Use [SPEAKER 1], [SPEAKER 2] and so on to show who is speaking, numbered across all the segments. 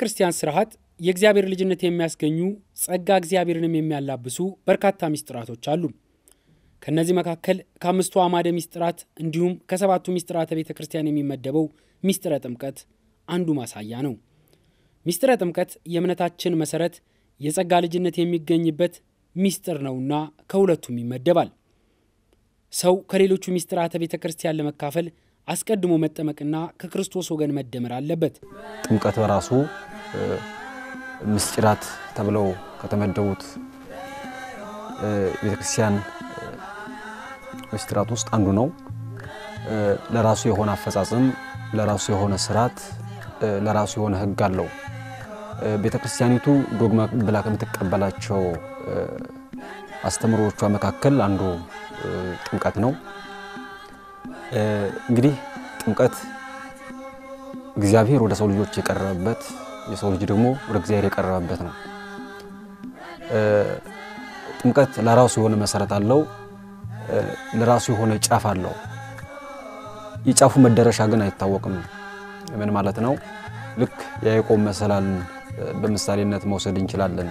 [SPEAKER 1] ክርስቲያን ስርዓት የእግዚአብሔር ልጅነት የሚያስገኙ ጸጋ እግዚአብሔርንም የሚያላብሱ በርካታ ሚስጥራቶች አሉ። ከእነዚህ መካከል ከአምስቱ አዕማደ ሚስጥራት እንዲሁም ከሰባቱ ሚስጥራተ ቤተ ክርስቲያን የሚመደበው ሚስጥረ ጥምቀት አንዱ ማሳያ ነው። ሚስጥረ ጥምቀት የእምነታችን መሰረት፣ የጸጋ ልጅነት የሚገኝበት ሚስጥር ነውና ከሁለቱም ይመደባል። ሰው ከሌሎቹ ሚስጥራተ ቤተ ክርስቲያን ለመካፈል አስቀድሞ መጠመቅና ከክርስቶስ ወገን መደመር አለበት።
[SPEAKER 2] ጥምቀት በራሱ ምስጢራት ተብለው ከተመደቡት ቤተክርስቲያን ምስጢራት ውስጥ አንዱ ነው። ለራሱ የሆነ አፈጻጸም፣ ለራሱ የሆነ ስርዓት፣ ለራሱ የሆነ ሕግ አለው። ቤተክርስቲያኒቱ ዶግማ ብላ ከምትቀበላቸው አስተምሮቿ መካከል አንዱ ጥምቀት ነው። እንግዲህ ጥምቀት እግዚአብሔር ወደ ሰው ልጆች የቀረበበት የሰው ልጅ ደግሞ ወደ እግዚአብሔር የቀረበበት ነው። ጥምቀት ለራሱ የሆነ መሰረት አለው፣ ለራሱ የሆነ ጫፍ አለው። የጫፉ መደረሻ ግን አይታወቅም። ምን ማለት ነው? ልክ የያዕቆብ መሰላልን በምሳሌነት መውሰድ እንችላለን።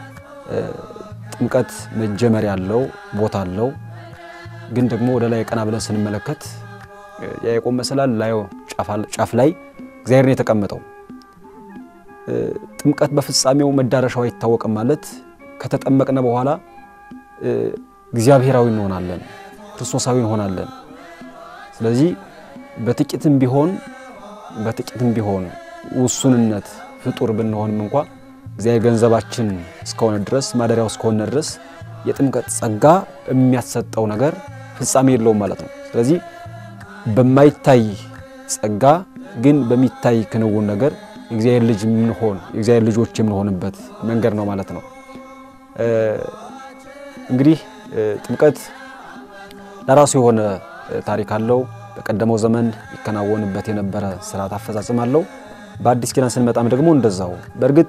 [SPEAKER 2] ጥምቀት መጀመሪያ አለው፣ ቦታ አለው። ግን ደግሞ ወደ ላይ ቀና ብለን ስንመለከት የያዕቆብ መሰላል ላይ ጫፍ ላይ እግዚአብሔር ነው የተቀመጠው። ጥምቀት በፍጻሜው መዳረሻው አይታወቅም ማለት ከተጠመቅነ በኋላ እግዚአብሔራዊ እንሆናለን፣ ክርስቶሳዊ እንሆናለን። ስለዚህ በጥቂትም ቢሆን በጥቂትም ቢሆን ውሱንነት ፍጡር ብንሆንም እንኳ እግዚአብሔር ገንዘባችን እስከሆነ ድረስ ማደሪያው እስከሆነ ድረስ የጥምቀት ጸጋ የሚያሰጠው ነገር ፍጻሜ የለውም ማለት ነው። ስለዚህ በማይታይ ጸጋ ግን በሚታይ ክንውን ነገር የእግዚአብሔር ልጅ የምንሆን የእግዚአብሔር ልጆች የምንሆንበት መንገድ ነው ማለት ነው። እንግዲህ ጥምቀት ለራሱ የሆነ ታሪክ አለው። በቀደመው ዘመን ይከናወንበት የነበረ ስርዓት አፈጻጸም አለው። በአዲስ ኪዳን ስንመጣም ደግሞ እንደዛው። በእርግጥ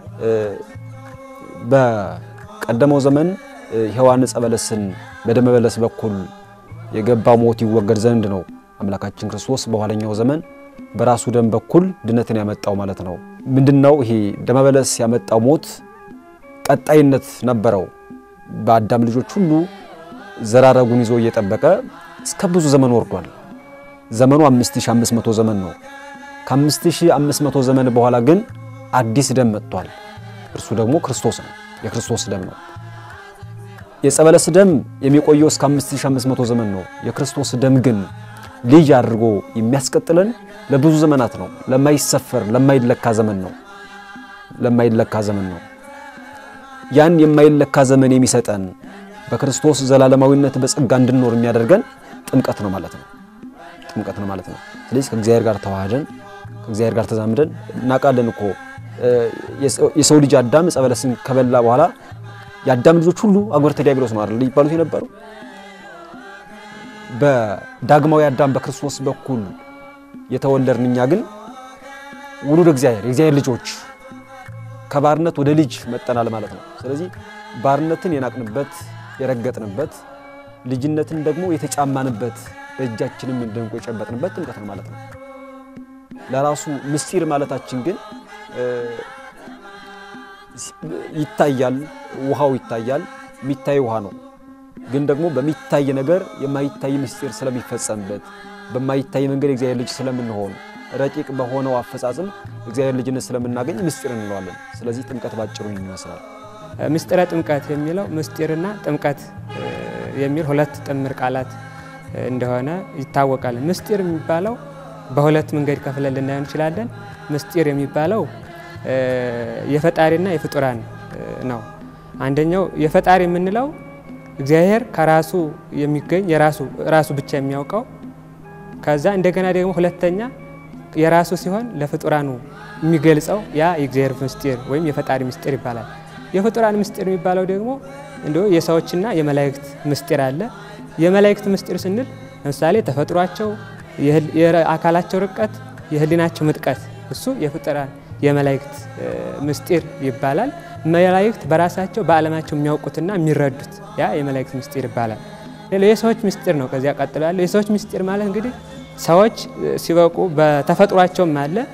[SPEAKER 2] በቀደመው ዘመን ሔዋን ዕፀ በለስን በደመ በለስ በኩል የገባ ሞት ይወገድ ዘንድ ነው አምላካችን ክርስቶስ በኋለኛው ዘመን በራሱ ደም በኩል ድነትን ያመጣው ማለት ነው። ምንድነው ይሄ ደመ በለስ ያመጣው ሞት ቀጣይነት ነበረው። በአዳም ልጆች ሁሉ ዘራረጉን ይዞ እየጠበቀ እስከ ብዙ ዘመን ወርዷል። ዘመኑ 5500 ዘመን ነው። ከ5500 ዘመን በኋላ ግን አዲስ ደም መጥቷል። እርሱ ደግሞ ክርስቶስ ነው። የክርስቶስ ደም ነው። የዕፀ በለስ ደም የሚቆየው እስከ 5500 ዘመን ነው። የክርስቶስ ደም ግን ልጅ አድርጎ የሚያስቀጥለን ለብዙ ዘመናት ነው። ለማይሰፈር ለማይለካ ዘመን ነው። ለማይለካ ዘመን ነው። ያን የማይለካ ዘመን የሚሰጠን በክርስቶስ ዘላለማዊነት በጸጋ እንድንኖር የሚያደርገን ጥምቀት ነው ማለት ነው። ጥምቀት ነው ማለት ነው። ስለዚህ ከእግዚአብሔር ጋር ተዋህደን ከእግዚአብሔር ጋር ተዛምደን እናውቃለን እኮ የሰው ልጅ አዳም ዕፀ በለስን ከበላ በኋላ የአዳም ልጆች ሁሉ አግብርተ ዲያብሎስ ነው አይደል ይባሉት የነበሩ በዳግማዊ አዳም በክርስቶስ በኩል የተወለድን እኛ ግን ውሉደ እግዚአብሔር የእግዚአብሔር ልጆች ከባርነት ወደ ልጅ መጠናል ማለት ነው። ስለዚህ ባርነትን የናቅንበት የረገጥንበት፣ ልጅነትን ደግሞ የተጫማንበት በእጃችንም እንደንቆ የጨበጥንበት ጥምቀት ነው ማለት ነው። ለራሱ ምስጢር ማለታችን ግን ይታያል፣ ውሃው ይታያል፣ የሚታይ ውሃ ነው። ግን ደግሞ በሚታይ ነገር የማይታይ ምስጢር ስለሚፈጸምበት በማይታይ መንገድ የእግዚአብሔር ልጅ ስለምንሆን ረቂቅ በሆነው አፈጻጽም እግዚአብሔር ልጅነት ስለምናገኝ ምስጢር እንለዋለን። ስለዚህ ጥምቀት ባጭሩ ይመስላል።
[SPEAKER 3] ምስጢረ ጥምቀት የሚለው ምስጢርና ጥምቀት የሚል ሁለት ጥምር ቃላት እንደሆነ ይታወቃል። ምስጢር የሚባለው በሁለት መንገድ ከፍለን ልናየው እንችላለን። ምስጢር የሚባለው የፈጣሪና የፍጡራን ነው። አንደኛው የፈጣሪ የምንለው እግዚአብሔር ከራሱ የሚገኝ የራሱ ራሱ ብቻ የሚያውቀው ከዛ እንደገና ደግሞ ሁለተኛ የራሱ ሲሆን ለፍጡራኑ የሚገልጸው ያ የእግዚአብሔር ምስጢር ወይም የፈጣሪ ምስጢር ይባላል። የፍጡራን ምስጢር የሚባለው ደግሞ እንዲሁ የሰዎችና የመላእክት ምስጢር አለ። የመላእክት ምስጢር ስንል ለምሳሌ ተፈጥሯቸው፣ የአካላቸው ርቀት፣ የህሊናቸው ምጥቀት እሱ የፍጡራን የመላእክት ምስጢር ይባላል። መላእክት በራሳቸው በዓለማቸው የሚያውቁትና የሚረዱት ያ የመላእክት ምስጢር ይባላል። ሌላው የሰዎች ምስጢር ነው። ከዚያ ቀጥሎ ያለው የሰዎች ምስጢር ማለት እንግዲህ ሰዎች ሲበቁ በተፈጥሯቸውም አለ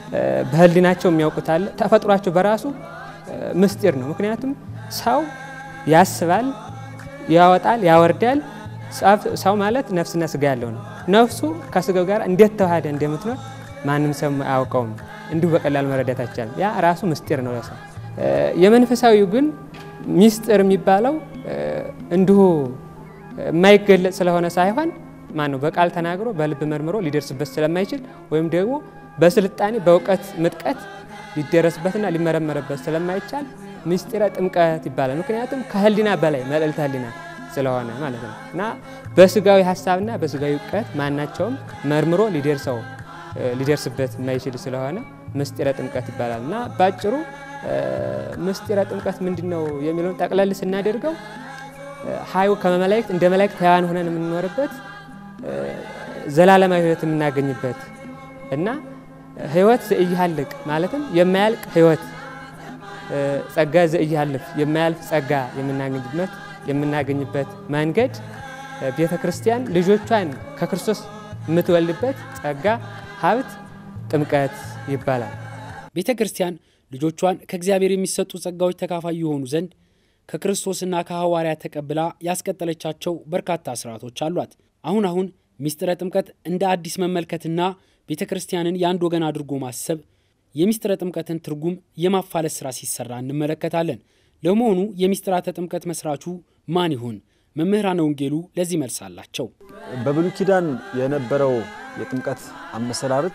[SPEAKER 3] በህሊናቸው የሚያውቁት አለ። ተፈጥሯቸው በራሱ ምስጢር ነው። ምክንያቱም ሰው ያስባል፣ ያወጣል፣ ያወርዳል። ሰው ማለት ነፍስና ስጋ ያለው ነው። ነፍሱ ከስጋው ጋር እንዴት ተዋህደ እንደምትኖር ማንም ሰው አያውቀውም። እንዲሁ በቀላል መረዳት አይቻልም። ያ ራሱ ምስጢር ነው ለሰው። የመንፈሳዊው ግን ሚስጥር የሚባለው እንዲሁ የማይገለጽ ስለሆነ ሳይሆን ማን ነው በቃል ተናግሮ በልብ መርምሮ ሊደርስበት ስለማይችል ወይም ደግሞ በስልጣኔ በእውቀት ምጥቀት ሊደረስበትና ሊመረመርበት ስለማይቻል ምስጢረ ጥምቀት ይባላል። ምክንያቱም ከህሊና በላይ መልዕልተ ህሊና ስለሆነ ማለት ነው እና በስጋዊ ሀሳብና በስጋዊ እውቀት ማናቸውም መርምሮ ሊደርሰው ሊደርስበት የማይችል ስለሆነ ምስጢረ ጥምቀት ይባላል እና ባጭሩ ምስጢረ ጥምቀት ምንድን ነው የሚለውን ጠቅለል ስናደርገው ሀዩ ከመላእክት እንደ መላእክት ሕያዋን ሆነን የምንኖርበት ዘላለማዊ ህይወት የምናገኝበት እና ህይወት ዘኢይሃልቅ ማለትም የማያልቅ ህይወት ጸጋ ዘኢይሃልፍ የማያልፍ ጸጋ የምናገኝበት የምናገኝበት መንገድ ቤተ ክርስቲያን ልጆቿን ከክርስቶስ የምትወልድበት ጸጋ ሀብት ጥምቀት ይባላል።
[SPEAKER 1] ቤተ ክርስቲያን ልጆቿን ከእግዚአብሔር የሚሰጡ ጸጋዎች ተካፋይ የሆኑ ዘንድ ከክርስቶስና ከሐዋርያት ተቀብላ ያስቀጠለቻቸው በርካታ ስርዓቶች አሏት። አሁን አሁን ሚስጥረ ጥምቀት እንደ አዲስ መመልከትና ቤተ ክርስቲያንን የአንድ ወገን አድርጎ ማሰብ የሚስጥረ ጥምቀትን ትርጉም የማፋለስ ስራ ሲሰራ እንመለከታለን። ለመሆኑ የሚስጥራተ ጥምቀት መስራቹ ማን ይሆን? መምህራነ ወንጌሉ ለዚህ መልስ አላቸው።
[SPEAKER 2] በብሉይ ኪዳን የነበረው የጥምቀት አመሰራረት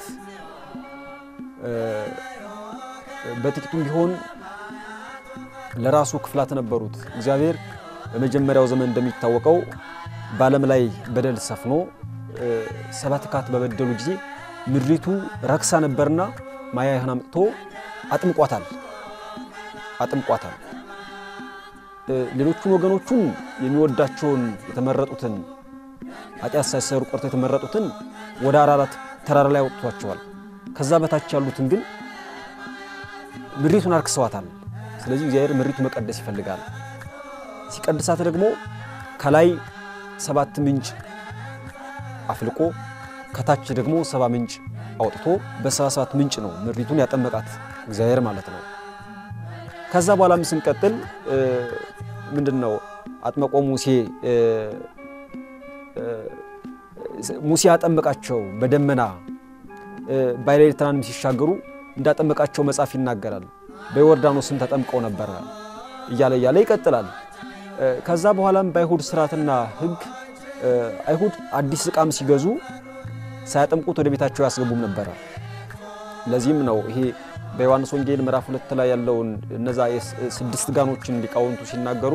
[SPEAKER 2] በጥቂቱም ቢሆን ለራሱ ክፍላት ነበሩት። እግዚአብሔር በመጀመሪያው ዘመን እንደሚታወቀው በዓለም ላይ በደል ሰፍኖ ሰባት ካት በበደሉ ጊዜ ምድሪቱ ረክሳ ነበርና ማያህን አምጥቶ አጥምቋታል አጥምቋታል። ሌሎቹን ወገኖቹን የሚወዳቸውን የተመረጡትን ኃጢአት ሳይሰሩ ቆርቶ የተመረጡትን ወደ አራራት ተራራ ላይ አወጥቷቸዋል። ከዛ በታች ያሉትን ግን ምድሪቱን አርክሰዋታል። ስለዚህ እግዚአብሔር ምድሪቱ መቀደስ ይፈልጋል። ሲቀድሳት ደግሞ ከላይ ሰባት ምንጭ አፍልቆ ከታች ደግሞ ሰባ ምንጭ አውጥቶ በሰባ ሰባት ምንጭ ነው ምድሪቱን ያጠመቃት እግዚአብሔር ማለት ነው። ከዛ በኋላም ስንቀጥል ምንድን ነው አጥመቆ ሙሴ ሙሴ ያጠመቃቸው በደመና ባሕረ ኤርትራንም ሲሻገሩ እንዳጠመቃቸው መጽሐፍ ይናገራል። በዮርዳኖስም ተጠምቀው ነበረ እያለ እያለ ይቀጥላል። ከዛ በኋላም በአይሁድ ስርዓትና ሕግ አይሁድ አዲስ ዕቃም ሲገዙ ሳያጠምቁት ወደ ቤታቸው ያስገቡም ነበረ። ለዚህም ነው ይሄ በዮሐንስ ወንጌል ምዕራፍ ሁለት ላይ ያለውን እነዛ ስድስት ጋኖችን ሊቃውንቱ ሲናገሩ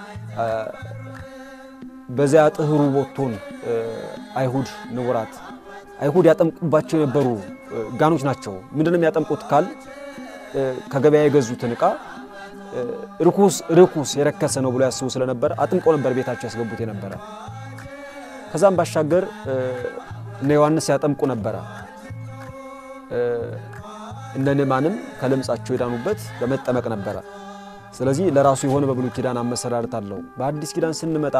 [SPEAKER 2] በዚያ ጥህሩ ቦቶን አይሁድ ንቡራት አይሁድ ያጠምቁባቸው የነበሩ ጋኖች ናቸው። ምንድነው የሚያጠምቁት ካል ከገበያ የገዙትን ዕቃ ርኩስ ርኩስ የረከሰ ነው ብሎ ያስቡ ስለነበር አጥምቀው ነበር ቤታቸው ያስገቡት የነበረ። ከዛም ባሻገር እነ ዮሐንስ ያጠምቁ ነበረ። እነ ንዕማንም ከለምጻቸው የዳኑበት በመጠመቅ ነበረ። ስለዚህ ለራሱ የሆነ በብሉይ ኪዳን አመሰራረት አለው። በአዲስ ኪዳን ስንመጣ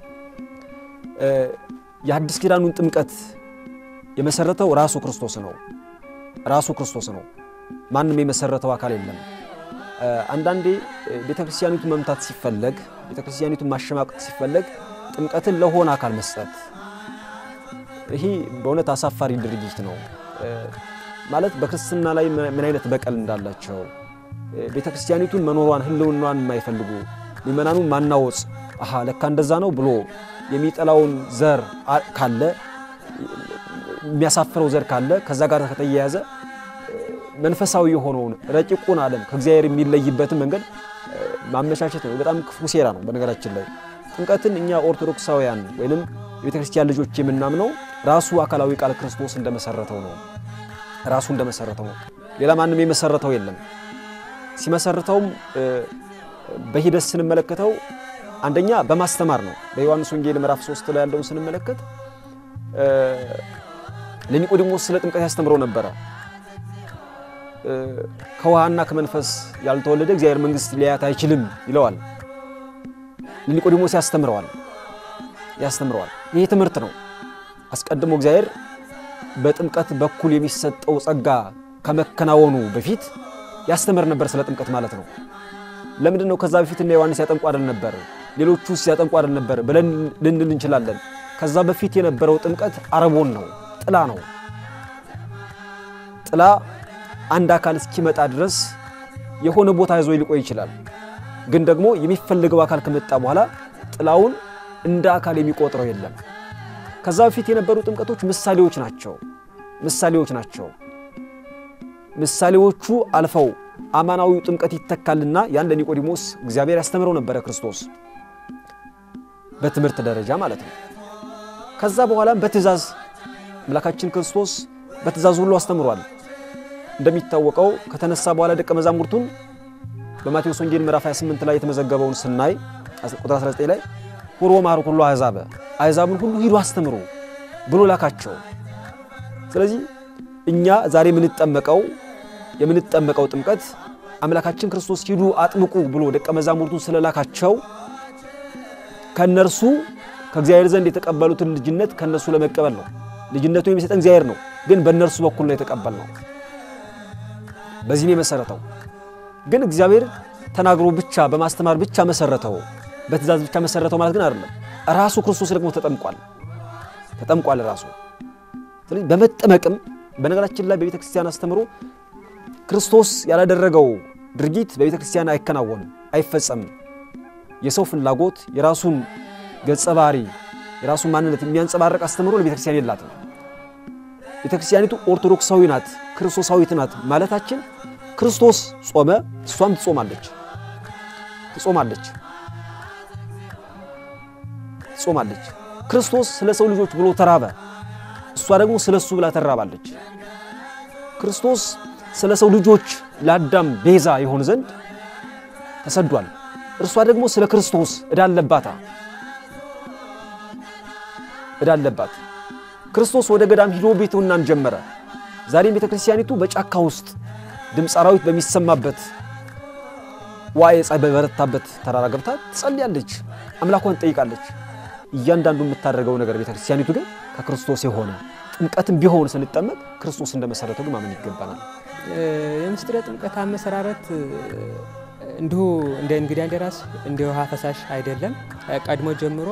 [SPEAKER 2] የአዲስ ኪዳኑን ጥምቀት የመሰረተው ራሱ ክርስቶስ ነው። ራሱ ክርስቶስ ነው። ማንም የመሰረተው አካል የለም። አንዳንዴ ቤተክርስቲያኒቱን መምታት ሲፈለግ፣ ቤተክርስቲያኒቱን ማሸማቀቅ ሲፈለግ ጥምቀትን ለሆነ አካል መስጠት ይሄ በእውነት አሳፋሪ ድርጊት ነው። ማለት በክርስትና ላይ ምን አይነት በቀል እንዳላቸው ቤተክርስቲያኒቱን መኖሯን ሕልውናዋን የማይፈልጉ ምእመናኑን ማናወጽ አሃ ለካ እንደዛ ነው ብሎ የሚጠላውን ዘር ካለ የሚያሳፍረው ዘር ካለ ከዛ ጋር ከተያያዘ መንፈሳዊ የሆነውን ረቂቁን ዓለም ከእግዚአብሔር የሚለይበትን መንገድ ማመቻቸት ነው። በጣም ክፉ ሴራ ነው። በነገራችን ላይ ጥምቀትን እኛ ኦርቶዶክሳውያን ወይንም የቤተ ክርስቲያን ልጆች የምናምነው ራሱ አካላዊ ቃል ክርስቶስ እንደመሰረተው ነው። ራሱ እንደመሰረተው ነው። ሌላ ማንም የመሰረተው የለም። ሲመሰርተውም በሂደት ስንመለከተው አንደኛ በማስተማር ነው። በዮሐንስ ወንጌል ምዕራፍ 3 ላይ ያለውን ስንመለከት ለኒቆዲሞስ ስለ ጥምቀት ያስተምረው ነበረ። ከውሃና ከመንፈስ ያልተወለደ እግዚአብሔር መንግሥት ሊያያት አይችልም ይለዋል። ለኒቆዲሞስ ያስተምረዋል ያስተምረዋል። ይሄ ትምህርት ነው። አስቀድሞ እግዚአብሔር በጥምቀት በኩል የሚሰጠው ጸጋ ከመከናወኑ በፊት ያስተምር ነበር ስለ ጥምቀት ማለት ነው። ለምንድን ነው ከዛ በፊት እነ ዮሐንስ ያጠምቁ አይደል ነበር? ሌሎቹስ ያጠምቁ አይደል ነበር ብለን ልንል እንችላለን። ከዛ በፊት የነበረው ጥምቀት አረቦን ነው፣ ጥላ ነው። ጥላ አንድ አካል እስኪመጣ ድረስ የሆነ ቦታ ይዞ ሊቆይ ይችላል። ግን ደግሞ የሚፈልገው አካል ከመጣ በኋላ ጥላውን እንደ አካል የሚቆጥረው የለም። ከዛ በፊት የነበሩ ጥምቀቶች ምሳሌዎች ናቸው ምሳሌዎች ናቸው። ምሳሌዎቹ አልፈው አማናዊው ጥምቀት ይተካልና ያን ለኒቆዲሞስ እግዚአብሔር ያስተምረው ነበረ ክርስቶስ በትምህርት ደረጃ ማለት ነው። ከዛ በኋላም በትእዛዝ አምላካችን ክርስቶስ በትእዛዝ ሁሉ አስተምሯል። እንደሚታወቀው ከተነሳ በኋላ ደቀ መዛሙርቱን በማቴዎስ ወንጌል ምዕራፍ 28 ላይ የተመዘገበውን ስናይ ቁጥር 19 ላይ ሁሮ ማሩ ሁሉ አሕዛበ አሕዛብን ሁሉ ሂዱ አስተምሩ ብሎ ላካቸው። ስለዚህ እኛ ዛሬ የምንጠመቀው የምንጠመቀው ጥምቀት አምላካችን ክርስቶስ ሂዱ አጥምቁ ብሎ ደቀ መዛሙርቱን ስለላካቸው ከነርሱ ከእግዚአብሔር ዘንድ የተቀበሉትን ልጅነት ከነሱ ለመቀበል ነው። ልጅነቱ የሚሰጠን እግዚአብሔር ነው፣ ግን በእነርሱ በኩል ነው የተቀበልነው። በዚህ ነው የመሰረተው። ግን እግዚአብሔር ተናግሮ ብቻ በማስተማር ብቻ መሰረተው፣ በትእዛዝ ብቻ መሰረተው ማለት ግን አይደለም። ራሱ ክርስቶስ ደግሞ ተጠምቋል ተጠምቋል ራሱ። ስለዚህ በመጠመቅም በነገራችን ላይ በቤተ ክርስቲያን አስተምሮ ክርስቶስ ያላደረገው ድርጊት በቤተ ክርስቲያን አይከናወንም፣ አይፈጸምም። የሰው ፍላጎት የራሱን ገጸ ባህሪ የራሱን ማንነት የሚያንጸባርቅ አስተምሮ ለቤተ ክርስቲያን የላትም። ቤተ ክርስቲያኒቱ ኦርቶዶክሳዊ ናት፣ ክርስቶሳዊት ናት ማለታችን ክርስቶስ ጾመ፣ እሷም ትጾማለች ትጾማለች ትጾማለች። ክርስቶስ ስለ ሰው ልጆች ብሎ ተራበ፣ እሷ ደግሞ ስለ እሱ ብላ ተራባለች። ክርስቶስ ስለ ሰው ልጆች ለአዳም ቤዛ ይሆን ዘንድ ተሰዷል። እርሷ ደግሞ ስለ ክርስቶስ እዳለባታ እዳለባት። ክርስቶስ ወደ ገዳም ሂዶ ቤትውናን ጀመረ። ዛሬም ቤተ ክርስቲያኒቱ በጫካ ውስጥ ድምፅ አራዊት በሚሰማበት ዋዕየ ፀሐይ በበረታበት ተራራ ገብታ ትጸልያለች፣ አምላኳን ትጠይቃለች። እያንዳንዱ የምታደርገው ነገር ቤተ ክርስቲያኒቱ ግን ከክርስቶስ የሆነ ጥምቀትም ቢሆን ስንጠመቅ ክርስቶስ እንደመሰረተው ግን ማመን ይገባናል።
[SPEAKER 3] የምስጢረ ጥምቀት አመሰራረት እንዲሁ እንደ እንግዳ እንደራስ እንደ ውሃ ፈሳሽ አይደለም። ቀድሞ ጀምሮ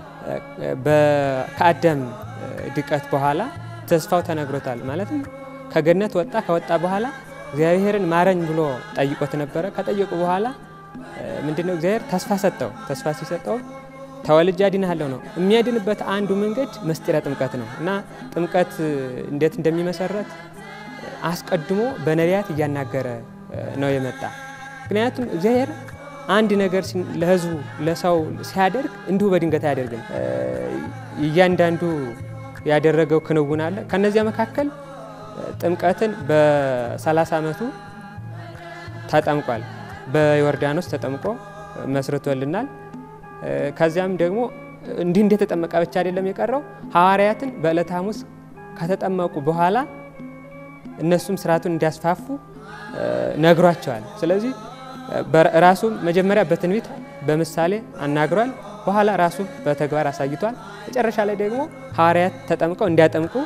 [SPEAKER 3] ከአዳም ድቀት በኋላ ተስፋው ተነግሮታል። ማለትም ከገነት ወጣ። ከወጣ በኋላ እግዚአብሔርን ማረኝ ብሎ ጠይቆት ነበረ። ከጠየቁ በኋላ ምንድነው እግዚአብሔር ተስፋ ሰጠው። ተስፋ ሲሰጠው ተወልጄ አድንሃለሁ ነው። የሚያድንበት አንዱ መንገድ ምስጢረ ጥምቀት ነው እና ጥምቀት እንዴት እንደሚመሰረት አስቀድሞ በነቢያት እያናገረ ነው የመጣ። ምክንያቱም እግዚአብሔር አንድ ነገር ለሕዝቡ ለሰው ሲያደርግ እንዲሁ በድንገት አያደርግም። እያንዳንዱ ያደረገው ክንውን አለ። ከነዚያ መካከል ጥምቀትን በ30 ዓመቱ ተጠምቋል። በዮርዳኖስ ተጠምቆ መስርቶልናል። ከዚያም ደግሞ እንዲህ እንደተጠመቀ ብቻ አይደለም የቀረው ሐዋርያትን በዕለተ ሐሙስ ከተጠመቁ በኋላ እነሱም ስርዓቱን እንዲያስፋፉ ነግሯቸዋል። ስለዚህ ራሱ መጀመሪያ በትንቢት በምሳሌ አናግሯል። በኋላ ራሱ በተግባር አሳይቷል። መጨረሻ ላይ ደግሞ ሐዋርያት ተጠምቀው እንዲያጠምቁ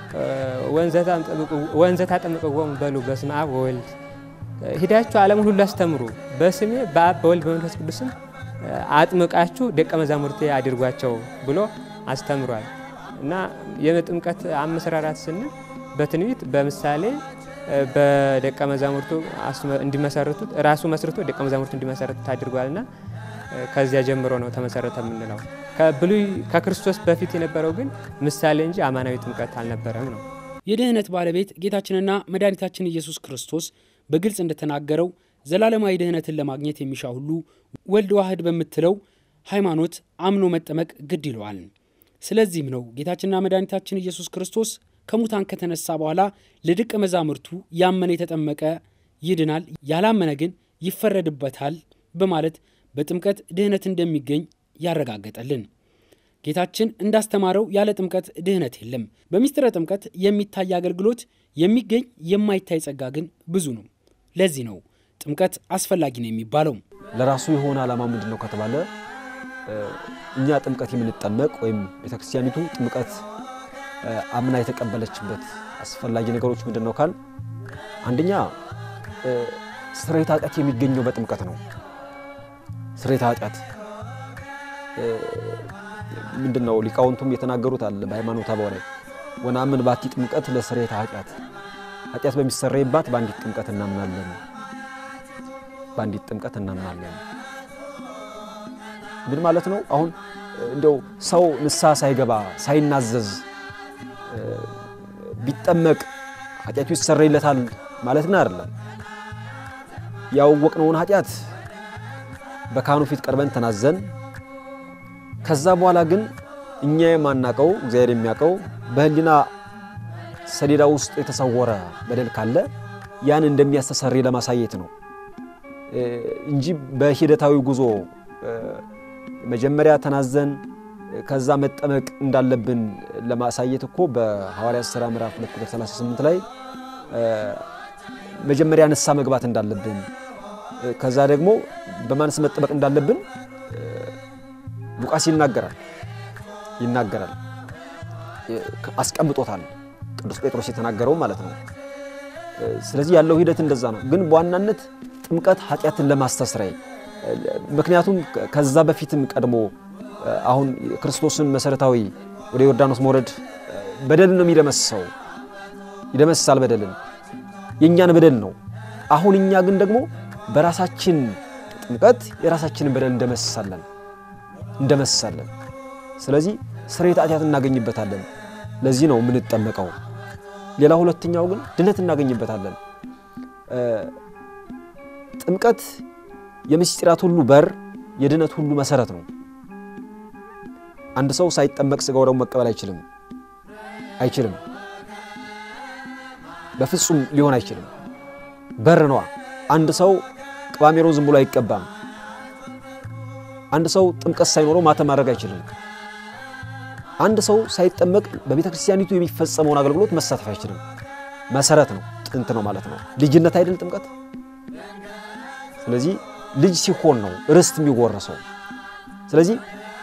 [SPEAKER 3] ወንዘ ታጠምቅዎሙ በሉ በስመ አብ ወወልድ ሂዳችሁ ዓለምን ሁሉ አስተምሩ በስሜ በአብ በወልድ በመንፈስ ቅዱስም አጥምቃችሁ ደቀ መዛሙርቴ አድርጓቸው ብሎ አስተምሯል እና የጥምቀት አመሰራራት ስንል በትንቢት በምሳሌ በደቀ መዛሙርቱ እንዲመሰርቱት ራሱ መስርቶ ደቀ መዛሙርቱ እንዲመሰርቱት አድርጓልና ከዚያ ጀምሮ ነው ተመሰረተ የምንለው። ከብሉይ ከክርስቶስ በፊት የነበረው ግን ምሳሌ እንጂ አማናዊ ጥምቀት አልነበረም ነው።
[SPEAKER 1] የድህነት ባለቤት ጌታችንና መድኃኒታችን ኢየሱስ ክርስቶስ በግልጽ እንደተናገረው ዘላለማዊ ድህነትን ለማግኘት የሚሻ ሁሉ ወልድ ዋህድ በምትለው ሃይማኖት አምኖ መጠመቅ ግድ ይለዋል። ስለዚህም ነው ጌታችንና መድኃኒታችን ኢየሱስ ክርስቶስ ከሙታን ከተነሳ በኋላ ለደቀ መዛሙርቱ ያመነ የተጠመቀ ይድናል፣ ያላመነ ግን ይፈረድበታል በማለት በጥምቀት ድህነት እንደሚገኝ ያረጋገጠልን። ጌታችን እንዳስተማረው ያለ ጥምቀት ድህነት የለም። በምስጢረ ጥምቀት የሚታይ አገልግሎት፣ የሚገኝ የማይታይ ጸጋ ግን ብዙ ነው። ለዚህ ነው ጥምቀት አስፈላጊ ነው የሚባለው።
[SPEAKER 2] ለራሱ የሆነ ዓላማ ምንድን ነው ከተባለ እኛ ጥምቀት የምንጠመቅ ወይም ቤተክርስቲያኒቱ ጥምቀት አምና የተቀበለችበት አስፈላጊ ነገሮች ምንድን ነው ካል አንደኛ ስርየተ ኃጢአት የሚገኘው በጥምቀት ነው። ስርየተ ኃጢአት ምንድን ነው? ሊቃውንቱም የተናገሩት አለ በሃይማኖተ አበው ላይ ወነአምን ባቲ ጥምቀት ለስርየተ ኃጢአት፣ ኃጢአት በሚሰረይባት በአንዲት ጥምቀት እናምናለን። በአንዲት ጥምቀት እናምናለን። ምን ማለት ነው? አሁን እንደው ሰው ንስሐ ሳይገባ ሳይናዘዝ ቢጠመቅ ኃጢአቱ ይሰረይለታል ማለት ነው አይደለም። ያወቅነውን ኃጢአት በካህኑ ፊት ቀርበን ተናዘን ከዛ በኋላ ግን እኛ የማናቀው እግዚአብሔር የሚያውቀው በሕሊና ሰሌዳ ውስጥ የተሰወረ በደል ካለ ያን እንደሚያስተሰርይ ለማሳየት ነው እንጂ በሂደታዊ ጉዞ መጀመሪያ ተናዘን ከዛ መጠመቅ እንዳለብን ለማሳየት እኮ በሐዋርያት ሥራ ምዕራፍ 2 ቁጥር 38 ላይ መጀመሪያ ንስሐ መግባት እንዳለብን ከዛ ደግሞ በማንስ መጠመቅ እንዳለብን ሉቃስ ይናገራል ይናገራል አስቀምጦታል። ቅዱስ ጴጥሮስ የተናገረው ማለት ነው። ስለዚህ ያለው ሂደት እንደዛ ነው። ግን በዋናነት ጥምቀት ኃጢአትን ለማስተስረይ ምክንያቱም ከዛ በፊትም ቀድሞ አሁን ክርስቶስን መሰረታዊ ወደ ዮርዳኖስ መውረድ በደልን ነው የሚደመስሰው፣ ይደመስሳል በደልን የእኛን በደል ነው። አሁን እኛ ግን ደግሞ በራሳችን ጥምቀት የራሳችንን በደል እንደመስሳለን እንደመስሳለን። ስለዚህ ስርየተ ኃጢአት እናገኝበታለን። ለዚህ ነው የምንጠመቀው። ሌላ ሁለተኛው ግን ድነት እናገኝበታለን። ጥምቀት የምስጢራት ሁሉ በር፣ የድነት ሁሉ መሰረት ነው። አንድ ሰው ሳይጠመቅ ስጋው ደግሞ መቀበል አይችልም አይችልም። በፍጹም ሊሆን አይችልም። በር ነዋ። አንድ ሰው ቅባሜሮ ዝም ብሎ አይቀባም። አንድ ሰው ጥምቀት ሳይኖረው ማተም ማድረግ አይችልም። አንድ ሰው ሳይጠመቅ በቤተ ክርስቲያኒቱ የሚፈጸመውን አገልግሎት መሳተፍ አይችልም። መሰረት ነው፣ ጥንት ነው ማለት ነው። ልጅነት አይደል ጥምቀት? ስለዚህ ልጅ ሲሆን ነው ርስት የሚወረሰው። ስለዚህ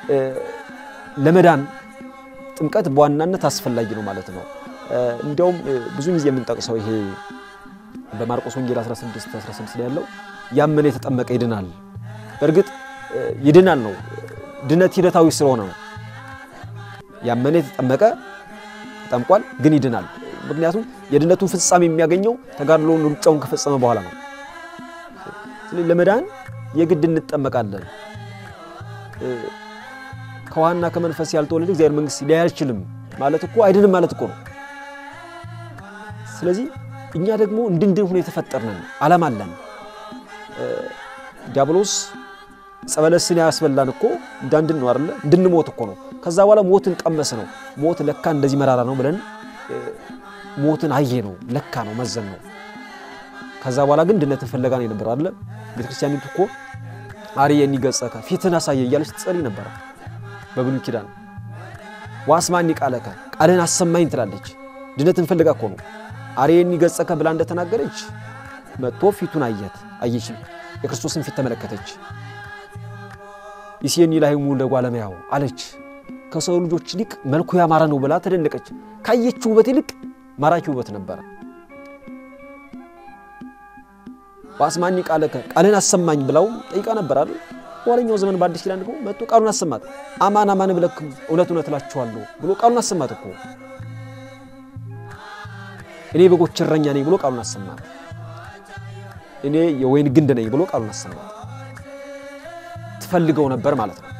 [SPEAKER 2] ለመዳን ጥምቀት በዋናነት አስፈላጊ ነው ማለት ነው። እንዲያውም ብዙ ጊዜ የምንጠቅሰው ይሄ በማርቆስ ወንጌል 16 16 ላይ ያለው ያመነ የተጠመቀ ይድናል። በእርግጥ ይድናል ነው፣ ድነት ሂደታዊ ስለሆነ ነው። ያመነ የተጠመቀ ተጠምቋል፣ ግን ይድናል። ምክንያቱም የድነቱን ፍጻሜ የሚያገኘው ተጋድሎውን ሩጫውን ከፈጸመ በኋላ ነው። ስለዚህ ለመዳን የግድ እንጠመቃለን። ከውሃና ከመንፈስ ያልተወለደ እግዚአብሔር መንግሥት ሊያይ አይችልም ማለት እኮ አይድንም ማለት እኮ ነው። ስለዚህ እኛ ደግሞ እንድንድን ሆኖ የተፈጠርነን ዓላማ አለን። ዲያብሎስ ጸበለስን ያስበላን እኮ እንዳንድን ነው አይደለ? እንድንሞት እኮ ነው። ከዛ በኋላ ሞትን ቀመስ ነው። ሞት ለካ እንደዚህ መራራ ነው ብለን ሞትን አየ ነው ለካ ነው መዘን ነው። ከዛ በኋላ ግን ድነትን ፍለጋ ነው የነበረው አይደለ? ቤተክርስቲያኒቱ እኮ አርየኒ ገጸከ ፊትን አሳየ እያለች ትጸልይ ነበረ በብሉይ ኪዳን። ዋስማኒ ቃለከ ቃልህን አሰማኝ ትላለች። ድነትን ፍለጋ እኮ ነው። አርየኒ ገጸከ ብላ እንደተናገረች መጥቶ ፊቱን አየት አየች። የክርስቶስን ፊት ተመለከተች። ይሴኒ ላህሙ ለእጓለ እመሕያው አለች። ከሰው ልጆች ይልቅ መልኩ ያማረ ነው ብላ ተደነቀች። ካየችው ውበት ይልቅ ማራኪ ውበት ነበረ። ዋስማኒ ቃለከ ቃልን አሰማኝ ብላው ጠይቃ ነበር አይደል? በኋለኛው ዘመን በአዲስ ኪዳን ደግሞ መጥቶ ቃሉን አሰማት። አማን አማን ብለክም እውነት እውነት እላችኋለሁ ብሎ ቃሉን አሰማት እኮ እኔ በጎች እረኛ ነኝ ብሎ ቃሉን አሰማት። እኔ የወይን ግንድ ነኝ ብሎ ቃሉን አሰማት። ትፈልገው ነበር ማለት ነው።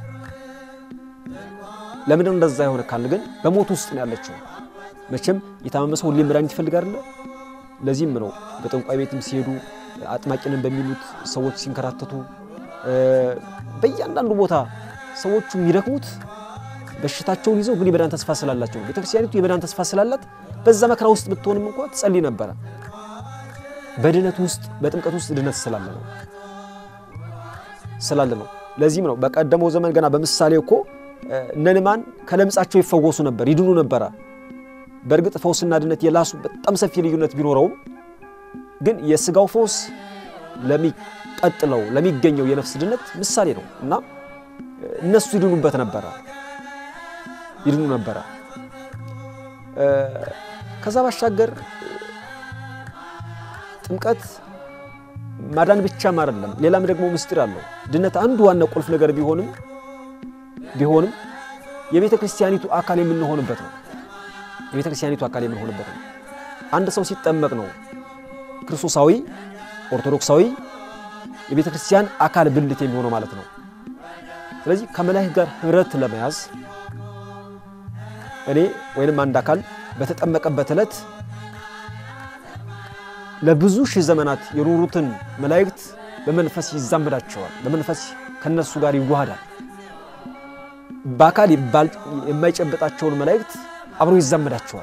[SPEAKER 2] ለምንድነው እንደዛ የሆነ ካል ግን በሞት ውስጥ ነው ያለችው። መቼም የታመመ ሰው ሁሌም መድኃኒት ይፈልግ አይደለ? ለዚህም ነው በጠንቋይ ቤትም ሲሄዱ አጥማቂንን በሚሉት ሰዎች ሲንከራተቱ በእያንዳንዱ ቦታ ሰዎቹ የሚደክሙት በሽታቸውን ይዘው ግን የመዳን ተስፋ ስላላቸው ቤተክርስቲያኒቱ የመዳን ተስፋ ስላላት በዛ መከራ ውስጥ ብትሆንም እንኳ ትጸልይ ነበረ። በድነት ውስጥ በጥምቀት ውስጥ ድነት ስላለ ነው ስላለ ነው። ለዚህም ነው በቀደመው ዘመን ገና በምሳሌ እኮ እነ ንዕማን ከለምጻቸው ይፈወሱ ነበር፣ ይድኑ ነበረ። በእርግጥ ፈውስና ድነት የላሱ በጣም ሰፊ ልዩነት ቢኖረውም ግን የስጋው ፈውስ ለሚቀጥለው ለሚገኘው የነፍስ ድነት ምሳሌ ነው እና እነሱ ይድኑበት ነበረ ይድኑ ነበረ። ከዛ ባሻገር ጥምቀት ማዳን ብቻም አይደለም፣ ሌላም ደግሞ ምስጢር አለው። ድነት አንዱ ዋና ቁልፍ ነገር ቢሆንም ቢሆንም የቤተ ክርስቲያኒቱ አካል የምንሆንበት ነው። የቤተ ክርስቲያኒቱ አካል የምንሆንበት ነው። አንድ ሰው ሲጠመቅ ነው ክርስቶሳዊ ኦርቶዶክሳዊ የቤተ ክርስቲያን አካል ብልት የሚሆነው ማለት ነው። ስለዚህ ከመላእክት ጋር ህብረት ለመያዝ እኔ ወይንም አንድ አካል በተጠመቀበት ዕለት ለብዙ ሺህ ዘመናት የኖሩትን መላእክት በመንፈስ ይዛመዳቸዋል። በመንፈስ ከነሱ ጋር ይዋሃዳል። በአካል የማይጨበጣቸውን መላእክት አብሮ ይዛመዳቸዋል።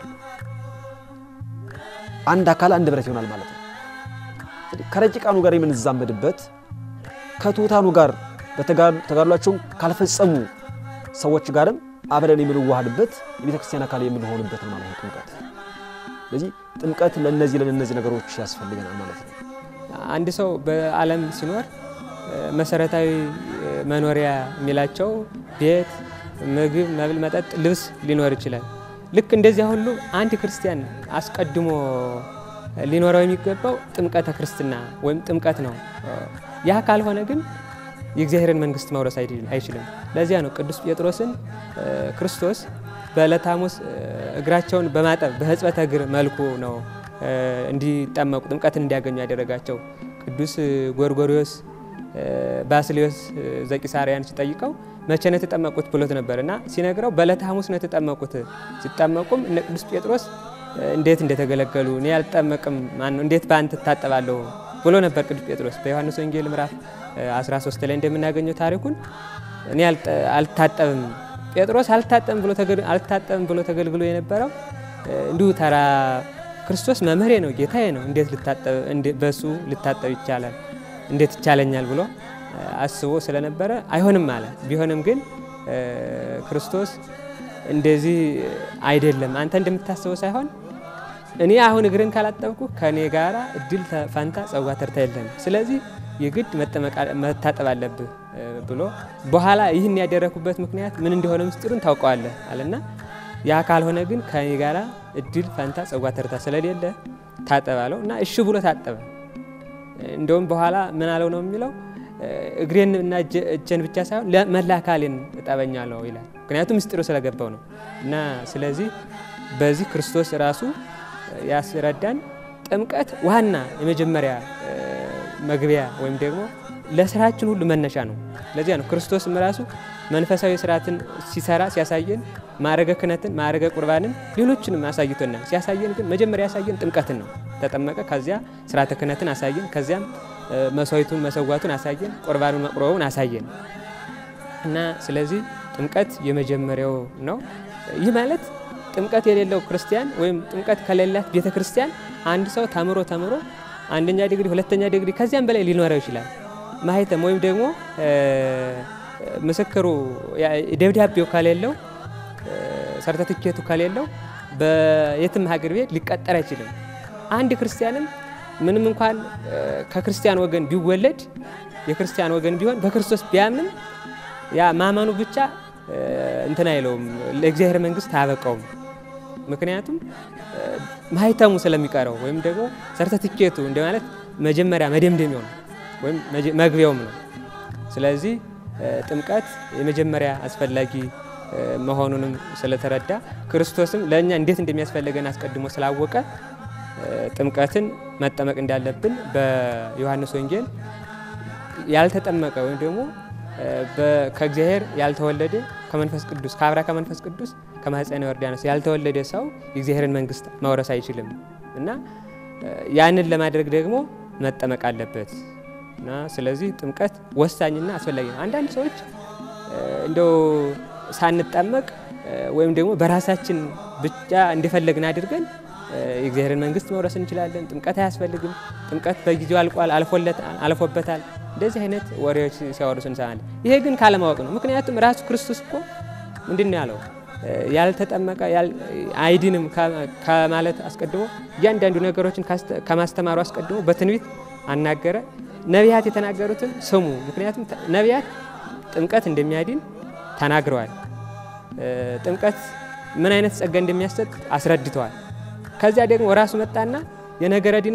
[SPEAKER 2] አንድ አካል አንድ ብረት ይሆናል ማለት ነው። ከረቂቃኑ ጋር የምንዛመድበት ከትሑታኑ ጋር ተጋድሏቸውን ካልፈጸሙ ሰዎች ጋርም አብረን የምንዋሃድበት የቤተ ክርስቲያን አካል የምንሆንበት ነው ማለት ነው ጥምቀት። ስለዚህ ጥምቀት ለነዚህ ለነዚህ ነገሮች ያስፈልገናል ማለት ነው።
[SPEAKER 3] አንድ ሰው በዓለም ሲኖር መሰረታዊ መኖሪያ የሚላቸው ቤት፣ ምግብ፣ መብል፣ መጠጥ፣ ልብስ ሊኖር ይችላል። ልክ እንደዚያ ሁሉ አንድ ክርስቲያን አስቀድሞ ሊኖረው የሚገባው ጥምቀተ ክርስትና ወይም ጥምቀት ነው። ያ ካልሆነ ግን የእግዚአብሔርን መንግስት መውረስ አይችልም። ለዚያ ነው ቅዱስ ጴጥሮስን ክርስቶስ በዕለተ ሐሙስ እግራቸውን በማጠብ በሕጽበተ እግር መልኩ ነው እንዲጠመቁ ጥምቀትን እንዲያገኙ ያደረጋቸው። ቅዱስ ጎርጎሪዎስ ባስልዮስ ዘቂሳርያን ሲጠይቀው መቼ ነው የተጠመቁት ብሎት ነበር እና ሲነግረው በዕለተ ሐሙስ ነው የተጠመቁት። ሲጠመቁም እነ ቅዱስ ጴጥሮስ እንዴት እንደተገለገሉ እኔ አልጠመቅም ማነው እንዴት በአንተ እታጠባለሁ ብሎ ነበር ቅዱስ ጴጥሮስ። በዮሐንስ ወንጌል ምዕራፍ 13 ላይ እንደምናገኘው ታሪኩን እኔ አልታጠብም ጴጥሮስ አልታጠብም ብሎ አልታጠብም ብሎ ተገልግሎ የነበረው እንዲሁ ተራ ክርስቶስ መምህሬ ነው ጌታዬ ነው እንዴት በሱ ልታጠብ ይቻላል እንዴት ይቻለኛል ብሎ አስቦ ስለነበረ አይሆንም አለ። ቢሆንም ግን ክርስቶስ እንደዚህ አይደለም፣ አንተ እንደምታስበው ሳይሆን እኔ አሁን እግርን ካላጠብኩ ከእኔ ጋራ እድል ፈንታ ጸዋ ተርታ የለም። ስለዚህ የግድ መታጠብ አለብህ ብሎ በኋላ ይህን ያደረኩበት ምክንያት ምን እንደሆነ ምስጢሩን ታውቀዋለህ አለና ያ ካልሆነ ግን ከእኔ ጋራ እድል ፈንታ ጸዋ ተርታ ስለሌለ ታጠብ አለው እና እሺ ብሎ ታጠበ። እንደውም በኋላ ምን አለው ነው የሚለው እግሬን እና እጄን ብቻ ሳይሆን መላ አካሌን እጠበኛለሁ ይላል። ምክንያቱም ምስጢሩ ስለገባው ነው እና ስለዚህ በዚህ ክርስቶስ ራሱ ያስረዳን ጥምቀት ዋና የመጀመሪያ መግቢያ ወይም ደግሞ ለስራችን ሁሉ መነሻ ነው። ለዚያ ነው ክርስቶስም ራሱ መንፈሳዊ ስርዓትን ሲሰራ ሲያሳየን ማዕረገ ክህነትን፣ ማዕረገ ቁርባንን፣ ሌሎችንም አሳይቶናል። ሲያሳየን ግን መጀመሪያ ያሳየን ጥምቀትን ነው። ተጠመቀ፣ ከዚያ ስርዓተ ክህነትን አሳየን፣ ከዚያም መስዋዕቱን መሰዋቱን አሳየን፣ ቁርባኑን መቁረቡን አሳየን እና ስለዚህ ጥምቀት የመጀመሪያው ነው። ይህ ማለት ጥምቀት የሌለው ክርስቲያን ወይም ጥምቀት ከሌላት ቤተ ክርስቲያን አንድ ሰው ተምሮ ተምሮ አንደኛ ዲግሪ፣ ሁለተኛ ዲግሪ ከዚያም በላይ ሊኖረው ይችላል። ማህተም ወይም ደግሞ ምስክሩ ደብዳቤው ከሌለው ሰርተፍኬቱ ከሌለው በየትም ሀገር ቤት ሊቀጠር አይችልም። አንድ ክርስቲያንም ምንም እንኳን ከክርስቲያን ወገን ቢወለድ የክርስቲያን ወገን ቢሆን በክርስቶስ ቢያምንም ያ ማመኑ ብቻ እንትን አይለውም፣ ለእግዚአብሔር መንግስት አያበቃውም። ምክንያቱም ማህተሙ ስለሚቀረው ወይም ደግሞ ሰርተፍኬቱ እንደማለት መጀመሪያ መደምደሚያው ነው ወይም መግቢያውም ነው። ስለዚህ ጥምቀት የመጀመሪያ አስፈላጊ መሆኑንም ስለተረዳ ክርስቶስም ለእኛ እንዴት እንደሚያስፈልገን አስቀድሞ ስላወቀ ጥምቀትን መጠመቅ እንዳለብን በዮሐንስ ወንጌል ያልተጠመቀ ወይም ደግሞ ከእግዚአብሔር ያልተወለደ ከመንፈስ ቅዱስ ከአብራ ከመንፈስ ቅዱስ ከማኅፀነ ዮርዳኖስ ያልተወለደ ሰው የእግዚአብሔርን መንግስት መውረስ አይችልም እና ያንን ለማድረግ ደግሞ መጠመቅ አለበት እና ስለዚህ ጥምቀት ወሳኝና አስፈላጊ ነው። አንዳንድ ሰዎች እንደው ሳንጠመቅ ወይም ደግሞ በራሳችን ብቻ እንደፈለግን አድርገን የእግዚአብሔርን መንግስት መውረስ እንችላለን፣ ጥምቀት አያስፈልግም፣ ጥምቀት በጊዜው አልቋል፣ አልፎበታል፣ እንደዚህ አይነት ወሬዎች ሲያወሩ እንሰማለን። ይሄ ግን ካለማወቅ ነው። ምክንያቱም ራሱ ክርስቶስ እኮ ምንድን ነው ያለው? ያልተጠመቀ አይድንም ከማለት አስቀድሞ እያንዳንዱ ነገሮችን ከማስተማሩ አስቀድሞ በትንቢት አናገረ። ነቢያት የተናገሩትን ስሙ። ምክንያቱም ነቢያት ጥምቀት እንደሚያድን ተናግረዋል። ጥምቀት ምን አይነት ጸጋ እንደሚያሰጥ አስረድተዋል። ከዚያ ደግሞ ራሱ መጣና የነገረ ድነት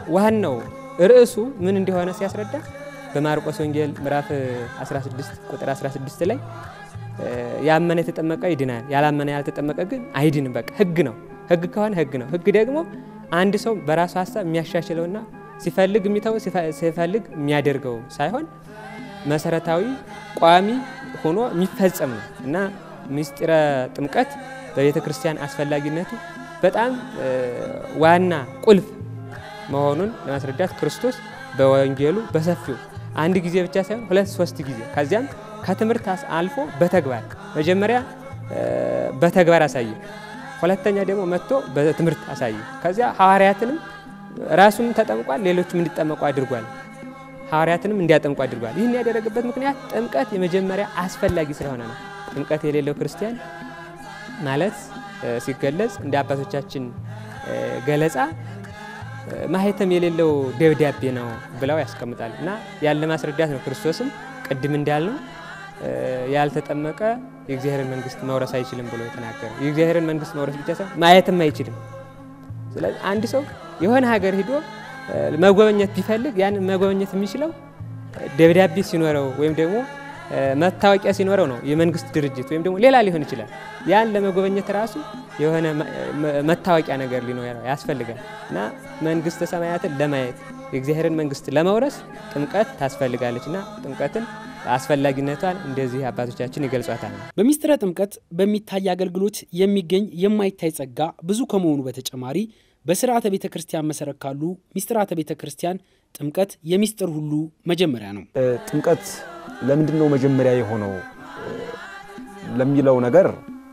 [SPEAKER 3] ዋናው ርዕሱ ምን እንደሆነ ሲያስረዳ በማርቆስ ወንጌል ምዕራፍ 16 ቁጥር 16 ላይ ያመነ የተጠመቀ ይድናል፣ ያላመነ ያልተጠመቀ ግን አይድንም። በቃ ህግ ነው። ህግ ከሆነ ህግ ነው። ህግ ደግሞ አንድ ሰው በራሱ ሀሳብ የሚያሻሽለውና ሲፈልግ የሚተው ሲፈልግ የሚያደርገው ሳይሆን መሰረታዊ ቋሚ ሆኖ የሚፈጸም ነው እና ምስጢረ ጥምቀት በቤተ ክርስቲያን አስፈላጊነቱ በጣም ዋና ቁልፍ መሆኑን ለማስረዳት ክርስቶስ በወንጌሉ በሰፊው አንድ ጊዜ ብቻ ሳይሆን ሁለት ሶስት ጊዜ ከዚያም ከትምህርት አልፎ በተግባር መጀመሪያ በተግባር አሳየ፣ ሁለተኛ ደግሞ መጥቶ በትምህርት አሳየ። ከዚያ ሐዋርያትንም ራሱም ተጠምቋል፣ ሌሎችም እንዲጠመቁ አድርጓል። ሐዋርያትንም እንዲያጠምቁ አድርጓል። ይህን ያደረገበት ምክንያት ጥምቀት የመጀመሪያ አስፈላጊ ስለሆነ ነው። ጥምቀት የሌለው ክርስቲያን ማለት ሲገለጽ እንደ አባቶቻችን ገለጻ ማህተም የሌለው ደብዳቤ ነው ብለው ያስቀምጣል እና ያለ ማስረዳት ነው። ክርስቶስም ቅድም እንዳልነው ያልተጠመቀ የእግዚአብሔርን መንግስት መውረስ አይችልም ብሎ የተናገረው የእግዚአብሔርን መንግስት መውረስ ብቻ ሳይሆን ማየትም አይችልም። ስለዚህ አንድ ሰው የሆነ ሀገር ሂዶ መጎበኘት ቢፈልግ ያን መጎበኘት የሚችለው ደብዳቤ ሲኖረው ወይም ደግሞ መታወቂያ ሲኖረው ነው። የመንግስት ድርጅት ወይም ደግሞ ሌላ ሊሆን ይችላል። ያን ለመጎበኘት ራሱ የሆነ መታወቂያ ነገር ሊኖረው ያስፈልጋል እና መንግስተ ሰማያትን ለማየት የእግዚአብሔርን መንግስት ለመውረስ ጥምቀት ታስፈልጋለች እና ጥምቀትን አስፈላጊነቷን እንደዚህ አባቶቻችን ይገልጿታል።
[SPEAKER 1] በሚስጥረ ጥምቀት በሚታይ አገልግሎት የሚገኝ የማይታይ ጸጋ ብዙ ከመሆኑ በተጨማሪ በስርዓተ ቤተ ክርስቲያን መሰረት ካሉ ሚስጥራተ ቤተ ክርስቲያን ጥምቀት የሚስጥር ሁሉ መጀመሪያ ነው።
[SPEAKER 2] ጥምቀት ለምንድን ነው መጀመሪያ የሆነው ለሚለው ነገር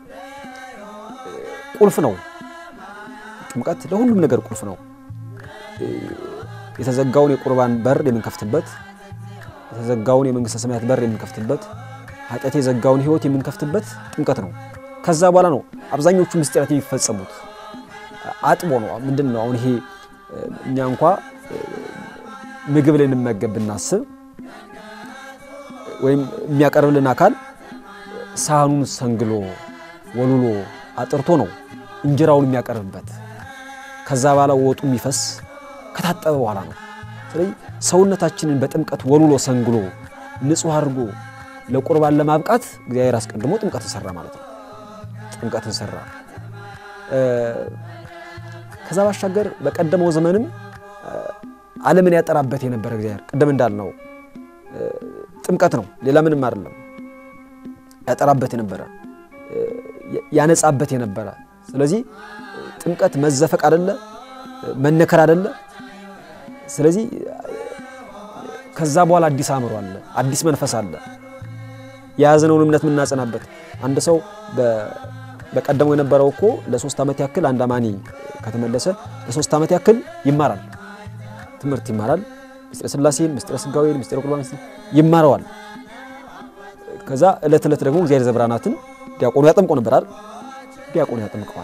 [SPEAKER 2] ቁልፍ ነው። ጥምቀት ለሁሉም ነገር ቁልፍ ነው። የተዘጋውን የቁርባን በር የምንከፍትበት፣ የተዘጋውን የመንግስተ ሰማያት በር የምንከፍትበት፣ ኃጢአት የዘጋውን ህይወት የምንከፍትበት ጥምቀት ነው። ከዛ በኋላ ነው አብዛኞቹ ምስጢራት የሚፈጸሙት። አጥቦ ነው። ምንድን ነው አሁን ይሄ እኛ እንኳ ምግብ ልንመገብ ብናስብ ወይም የሚያቀርብልን አካል ሳህኑን ሰንግሎ ወልሎ አጥርቶ ነው እንጀራውን የሚያቀርብበት። ከዛ በኋላ ወጡ የሚፈስ ከታጠበ በኋላ ነው። ስለዚህ ሰውነታችንን በጥምቀት ወልሎ ሰንግሎ ንጹሕ አድርጎ ለቁርባን ለማብቃት እግዚአብሔር አስቀድሞ ጥምቀትን ሰራ ማለት ነው። ጥምቀትን ሰራ። ከዛ ባሻገር በቀደመው ዘመንም ዓለምን ያጠራበት የነበረ እግዚአብሔር ቅድም እንዳልነው ጥምቀት ነው፣ ሌላ ምንም አይደለም። ያጠራበት የነበረ ያነጻበት የነበረ ስለዚህ ጥምቀት መዘፈቅ አደለ፣ መነከር አደለ። ስለዚህ ከዛ በኋላ አዲስ አእምሮ አለ፣ አዲስ መንፈስ አለ፣ የያዝነውን እምነት የምናጸናበት አንድ ሰው በቀደመው የነበረው እኮ ለሶስት ዓመት ያክል አንድ አማኒ ከተመለሰ ለሶስት ዓመት ያክል ይማራል፣ ትምህርት ይማራል። ምስጢረ ሥላሴን፣ ምስጢረ ሥጋዌን፣ ምስጢረ ቁርባን ይማረዋል። ከዛ ዕለት ዕለት ደግሞ እግዚአብሔር ዘብራናትን ዲያቆኑ ያጠምቆ ነበር አይደል? ዲያቆኑ ያጠምቀዋል።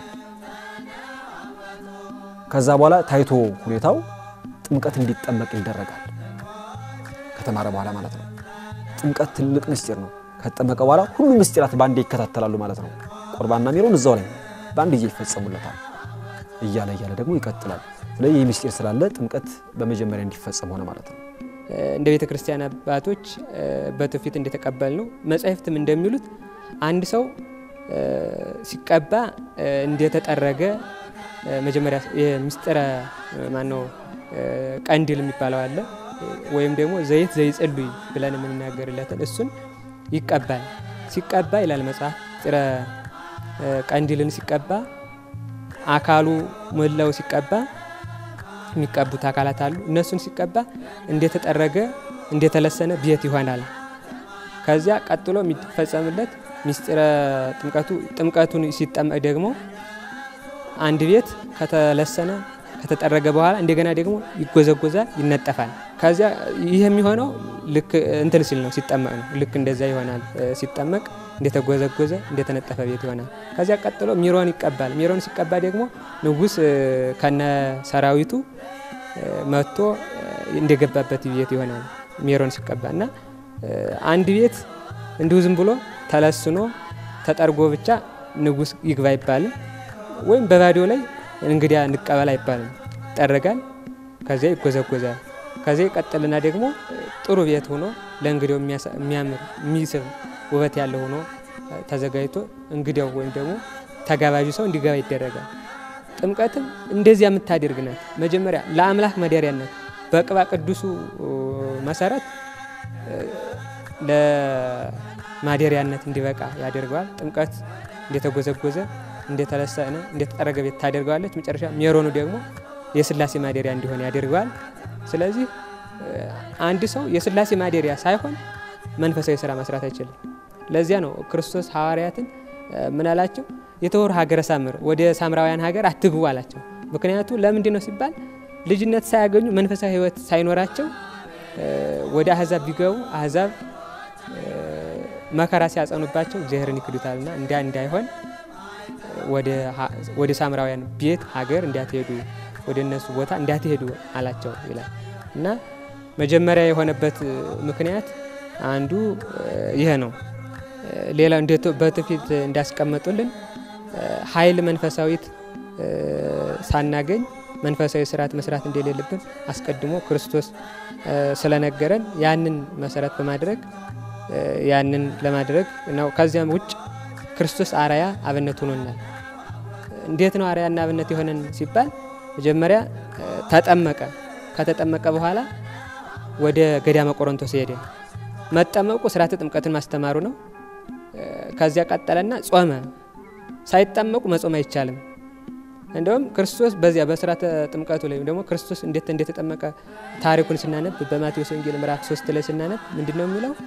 [SPEAKER 2] ከዛ በኋላ ታይቶ ሁኔታው ጥምቀት እንዲጠመቅ ይደረጋል። ከተማረ በኋላ ማለት ነው። ጥምቀት ትልቅ ምስጢር ነው። ከተጠመቀ በኋላ ሁሉም ምስጢራት በአንዴ ይከታተላሉ ማለት ነው። ቁርባንና ሜሮን እዛው ላይ በአንድ ጊዜ ይፈጸሙለታል። እያለ እያለ ደግሞ ይቀጥላል። ስለዚህ ይህ ምስጢር ስላለ ጥምቀት በመጀመሪያ እንዲፈጸም ሆነ ማለት ነው።
[SPEAKER 3] እንደ ቤተ ክርስቲያን አባቶች በትውፊት እንደተቀበል ነው መጻሕፍትም እንደሚሉት አንድ ሰው ሲቀባ እንደተጠረገ መጀመሪያ የምስጢረ ማነው ቀንዲል የሚባለው አለ ወይም ደግሞ ዘይት ዘይጸልይ ብለን የምንናገርለትን እሱን ይቀባል። ሲቀባ ይላል መጽሐፍ ምስጢረ ቀንዲልን ሲቀባ አካሉ ሞላው ሲቀባ የሚቀቡት አካላት አሉ። እነሱን ሲቀባ እንደተጠረገ እንደተለሰነ ቤት ይሆናል። ከዚያ ቀጥሎ የሚፈጸምለት ምስጢረ ጥምቀቱ ጥምቀቱን ሲጠመቅ ደግሞ አንድ ቤት ከተለሰነ ከተጠረገ በኋላ እንደገና ደግሞ ይጎዘጎዛል፣ ይነጠፋል። ከዚያ ይህ የሚሆነው ልክ እንትን ሲል ነው ሲጠመቅ ነው። ልክ እንደዛ ይሆናል። ሲጠመቅ እንደተጎዘጎዘ እንደተነጠፈ ቤት ይሆናል። ከዚያ ቀጥሎ ሚሮን ይቀባል። ሚሮን ሲቀባ ደግሞ ንጉሥ ከነ ሰራዊቱ መጥቶ እንደገባበት ቤት ይሆናል። ሚሮን ሲቀባ እና አንድ ቤት እንዲሁ ዝም ብሎ ተለስኖ ተጠርጎ ብቻ ንጉሥ ይግባ አይባልም። ወይም በባዶ ላይ እንግዲያ እንቀበል አይባልም። ይጠረጋል። ከዚያ ይጎዘጎዛል። ከዚያ ይቀጥልና ደግሞ ጥሩ ቤት ሆኖ ለእንግዲያው የሚያምር የሚስብ ውበት ያለው ሆኖ ተዘጋጅቶ እንግዲያው ወይም ደግሞ ተጋባዡ ሰው እንዲገባ ይደረጋል። ጥምቀትም እንደዚያ የምታደርግ ናት። መጀመሪያ ለአምላክ መደሪያነት በቅባ ቅዱሱ መሰረት ለማደሪያነት እንዲበቃ ያደርገዋል። ጥምቀት እንደተጎዘጎዘ እንደተለሰነ እንደተጠረገ ቤት ታደርገዋለች። መጨረሻ ሜሮኑ ደግሞ የስላሴ ማደሪያ እንዲሆን ያደርገዋል። ስለዚህ አንድ ሰው የስላሴ ማደሪያ ሳይሆን መንፈሳዊ ስራ መስራት አይችልም። ለዚያ ነው ክርስቶስ ሐዋርያትን ምን አላቸው? የተወሩ ሀገረ ሳምር ወደ ሳምራውያን ሀገር አትግቡ አላቸው። ምክንያቱ ለምንድን ነው ሲባል ልጅነት ሳያገኙ መንፈሳዊ ሕይወት ሳይኖራቸው ወደ አህዛብ ቢገቡ አህዛብ መከራ ሲያጸኑባቸው እግዚአብሔርን ይክዱታልና እንዲያ እንዳይሆን ወደ ሳምራውያን ቤት ሀገር እንዳትሄዱ ወደ እነሱ ቦታ እንዳትሄዱ አላቸው ይላል እና መጀመሪያ የሆነበት ምክንያት አንዱ ይሄ ነው። ሌላ በትውፊት እንዳስቀመጡልን ኃይል መንፈሳዊት ሳናገኝ መንፈሳዊ ስርዓት መስራት እንደሌለብን አስቀድሞ ክርስቶስ ስለነገረን ያንን መሰረት በማድረግ ያንን ለማድረግ ነው። ከዚያም ውጭ ክርስቶስ አርአያ አብነት ሆኖናል። እንዴት ነው አርአያና አብነት የሆነን ሲባል መጀመሪያ ተጠመቀ። ከተጠመቀ በኋላ ወደ ገዳመ ቆሮንቶስ ሄደ። መጠመቁ ስርዓተ ጥምቀትን ማስተማሩ ነው። ከዚያ ቀጠለና ጾመ። ሳይጠመቁ መጾም አይቻልም። እንደውም ክርስቶስ በዚያ በስርዓተ ጥምቀቱ ላይ ደግሞ ክርስቶስ እንዴት እንደተጠመቀ ታሪኩን ስናነብ በማቴዎስ ወንጌል ምዕራፍ ሶስት ላይ ስናነብ ምንድን ነው የሚለው?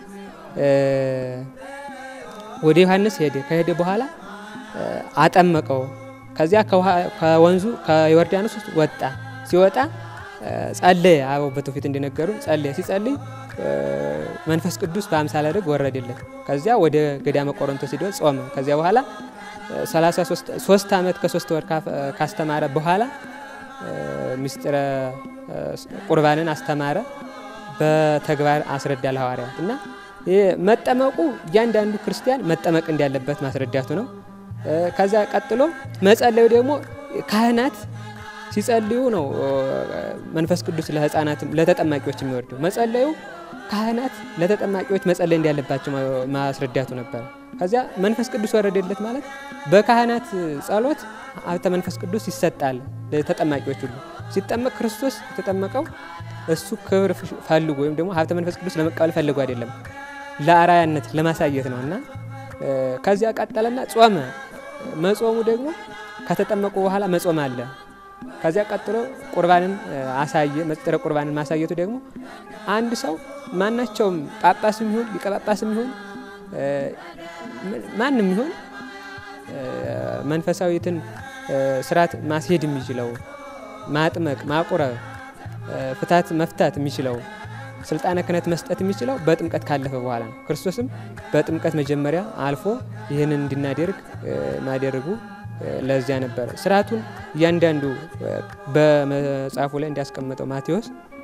[SPEAKER 3] ወደ ዮሐንስ ሄደ። ከሄደ በኋላ አጠመቀው። ከዚያ ከወንዙ ከዮርዳኖስ ውስጥ ወጣ። ሲወጣ ጸለየ። አበው በትውፊት እንደነገሩ ጸለየ። ሲጸልይ መንፈስ ቅዱስ በአምሳለ ርግብ ወረደለት። ከዚያ ወደ ገዳመ ቆሮንቶስ ሄዶ ጾመ። ከዚያ በኋላ 33 ዓመት ከሶስት ወር ካስተማረ በኋላ ምስጢረ ቁርባንን አስተማረ፣ በተግባር አስረዳ ለሐዋርያት እና መጠመቁ እያንዳንዱ ክርስቲያን መጠመቅ እንዳለበት ማስረዳቱ ነው። ከዚያ ቀጥሎ መጸለዩ ደግሞ ካህናት ሲጸልዩ ነው መንፈስ ቅዱስ ለሕፃናትም ለተጠማቂዎች የሚወርደው። መጸለዩ ካህናት ለተጠማቂዎች መጸለይ እንዳለባቸው ማስረዳቱ ነበር። ከዚያ መንፈስ ቅዱስ ወረደለት ማለት በካህናት ጸሎት ሀብተ መንፈስ ቅዱስ ይሰጣል ለተጠማቂዎች ሁሉ። ሲጠመቅ ክርስቶስ የተጠመቀው እሱ ክብር ፈልጎ ወይም ደግሞ ሀብተ መንፈስ ቅዱስ ለመቀበል ፈልጎ አይደለም፣ ለአራያነት ለማሳየት ነው እና ከዚያ ቀጠለና ጾመ። መጾሙ ደግሞ ከተጠመቁ በኋላ መጾም አለ። ከዚያ ቀጥሎ ቁርባንን አሳየ። ምስጢረ ቁርባንን ማሳየቱ ደግሞ አንድ ሰው ማናቸውም ጳጳስም ይሁን ሊቀ ጳጳስም ይሁን ማንም ይሁን መንፈሳዊትን ስርዓት ማስሄድ የሚችለው ማጥመቅ፣ ማቁረብ፣ ፍታት መፍታት የሚችለው ስልጣነ ክህነት መስጠት የሚችለው በጥምቀት ካለፈ በኋላ ነው። ክርስቶስም በጥምቀት መጀመሪያ አልፎ ይህንን እንድናደርግ ማደረጉ ለዚያ ነበረ። ስርዓቱን እያንዳንዱ በመጽሐፉ ላይ እንዲያስቀመጠው ማቴዎስ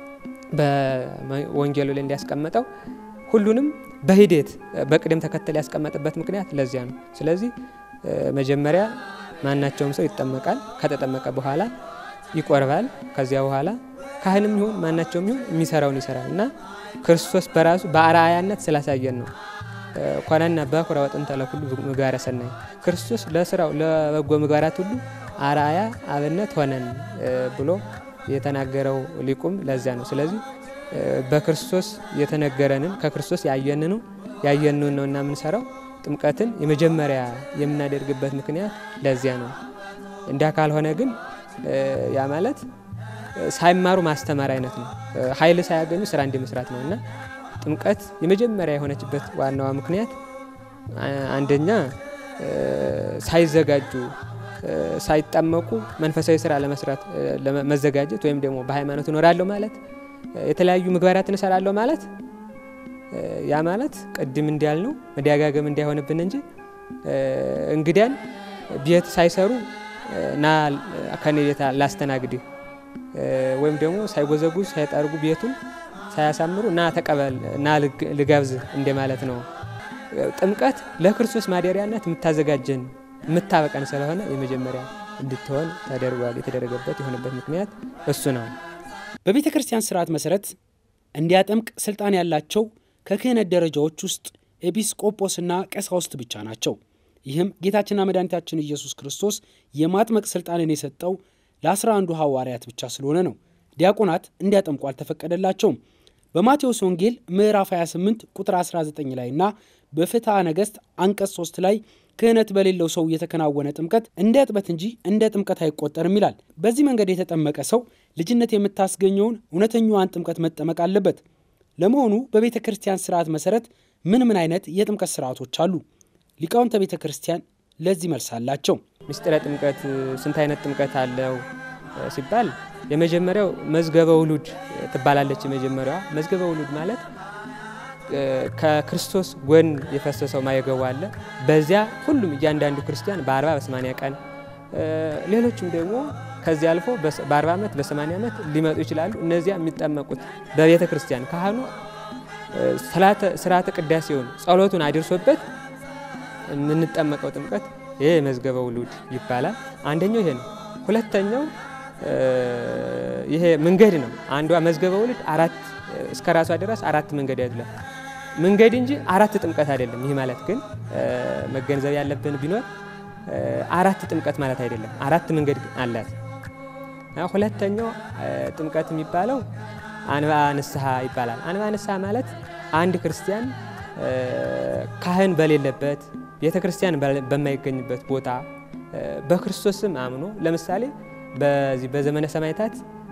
[SPEAKER 3] በወንጌሉ ላይ እንዲያስቀመጠው ሁሉንም በሂደት በቅደም ተከተል ያስቀመጠበት ምክንያት ለዚያ ነው። ስለዚህ መጀመሪያ ማናቸውም ሰው ይጠመቃል። ከተጠመቀ በኋላ ይቆርባል። ከዚያ በኋላ ካህንም ይሁን ማናቸውም ይሁን የሚሰራውን ይሰራል እና ክርስቶስ በራሱ በአርአያነት ስላሳየን ነው ኮነነ በኩረ ወጥንተ ለኩሉ ምግባረ ሰናይ ክርስቶስ ለስራው ለበጎ ምግባራት ሁሉ አርአያ አብነት ሆነን ብሎ የተናገረው ሊቁም ለዚያ ነው። ስለዚህ በክርስቶስ የተነገረንን ከክርስቶስ ያየንኑ ያየንን ነው እና የምንሰራው ጥምቀትን የመጀመሪያ የምናደርግበት ምክንያት ለዚያ ነው። እንዲያ ካልሆነ ግን ያ ማለት ሳይማሩ ማስተማር አይነት ነው። ኃይል ሳያገኙ ስራ እንዲ መስራት ነው እና ጥምቀት የመጀመሪያ የሆነችበት ዋናዋ ምክንያት አንደኛ ሳይዘጋጁ ሳይጠመቁ መንፈሳዊ ስራ ለመስራት መዘጋጀት ወይም ደግሞ በሃይማኖት እኖራለሁ ማለት የተለያዩ ምግባራትን እሰራለሁ ማለት ያ ማለት ቅድም እንዲያልነው መደጋገም እንዳይሆንብን እንጂ እንግዲያን ቤት ሳይሰሩ ና ከኔ ቤት ላስተናግድህ ወይም ደግሞ ሳይጎዘጉዝ ሳይጠርጉ ቤቱን ሳያሳምሩ ና ተቀበል ና ልጋብዝ እንደማለት ነው። ጥምቀት ለክርስቶስ ማደሪያነት የምታዘጋጀን የምታበቀን ስለሆነ የመጀመሪያ እንድትሆን ተደርጓል። የተደረገበት የሆነበት ምክንያት እሱ ነው።
[SPEAKER 1] በቤተ ክርስቲያን ስርዓት መሰረት እንዲያጠምቅ ስልጣን ያላቸው ከክህነት ደረጃዎች ውስጥ ኤጲስቆጶስና ቀሳውስት ብቻ ናቸው። ይህም ጌታችንና መድኃኒታችን ኢየሱስ ክርስቶስ የማጥመቅ ስልጣንን የሰጠው ለአስራ አንዱ ሐዋርያት ብቻ ስለሆነ ነው። ዲያቆናት እንዲያጠምቁ አልተፈቀደላቸውም። በማቴዎስ ወንጌል ምዕራፍ 28 ቁጥር 19 ላይ እና በፍትሐ ነገሥት አንቀጽ 3 ላይ ክህነት በሌለው ሰው የተከናወነ ጥምቀት እንደ እጥበት እንጂ እንደ ጥምቀት አይቆጠርም ይላል። በዚህ መንገድ የተጠመቀ ሰው ልጅነት የምታስገኘውን እውነተኛዋን ጥምቀት መጠመቅ አለበት። ለመሆኑ በቤተ ክርስቲያን ስርዓት መሰረት ምን ምን አይነት የጥምቀት ስርዓቶች አሉ? ሊቃውንተ ቤተ ክርስቲያን ለዚህ መልስ አላቸው።
[SPEAKER 3] ምስጢረ ጥምቀት ስንት አይነት ጥምቀት አለው ሲባል የመጀመሪያው መዝገበ ውሉድ ትባላለች። የመጀመሪያዋ መዝገበ ውሉድ ማለት ከክርስቶስ ጎን የፈሰሰው ማየገቡ አለ። በዚያ ሁሉም እያንዳንዱ ክርስቲያን በአርባ በሰማንያ ቀን ሌሎችም ደግሞ ከዚህ አልፎ በአርባ ዓመት በሰማንያ ዓመት ሊመጡ ይችላሉ። እነዚያ የሚጠመቁት በቤተ ክርስቲያን ካህኑ ስርዓተ ቅዳሴውን ጸሎቱን አድርሶበት የምንጠመቀው ጥምቀት ይሄ መዝገበ ውሉድ ይባላል። አንደኛው ይሄ ነው። ሁለተኛው ይሄ መንገድ ነው። አንዷ መዝገበ ውሉድ አራት እስከ ራሷ ድረስ አራት መንገድ ያድላል መንገድ እንጂ አራት ጥምቀት አይደለም። ይህ ማለት ግን መገንዘብ ያለብን ቢኖር አራት ጥምቀት ማለት አይደለም። አራት መንገድ አላት። ሁለተኛው ጥምቀት የሚባለው አንባ ንስሐ ይባላል። አንባ ንስሐ ማለት አንድ ክርስቲያን ካህን በሌለበት ቤተ ክርስቲያን በማይገኝበት ቦታ በክርስቶስም አምኖ ለምሳሌ በዚህ በዘመነ ሰማዕታት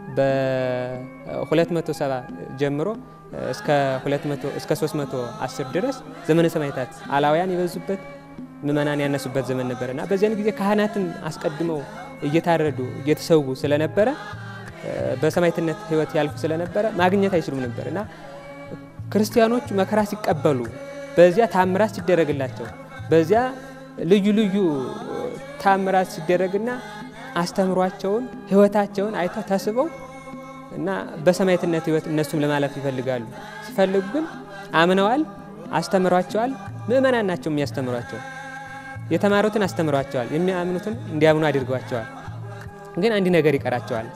[SPEAKER 3] በ270 ጀምሮ እስከ 200 እስከ 310 ድረስ ዘመነ ሰማዕታት አላውያን የበዙበት ምእመናን ያነሱበት ዘመን ነበር እና በዚያን ጊዜ ካህናትም አስቀድመው እየታረዱ እየተሰዉ ስለነበረ በሰማዕትነት ሕይወት ያልፉ ስለነበረ ማግኘት አይችሉም ነበር እና ክርስቲያኖቹ መከራ ሲቀበሉ በዚያ ታምራት ሲደረግላቸው በዚያ ልዩ ልዩ ታምራት ሲደረግና አስተምሯቸውን ሕይወታቸውን አይተው ተስበው እና በሰማዕትነት ሕይወት እነሱም ለማለፍ ይፈልጋሉ። ሲፈልጉ ግን አምነዋል፣ አስተምሯቸዋል። ምእመናን ናቸው የሚያስተምሯቸው። የተማሩትን አስተምሯቸዋል፣ የሚያምኑትን እንዲያምኑ አድርገዋቸዋል። ግን አንድ ነገር ይቀራቸዋል፣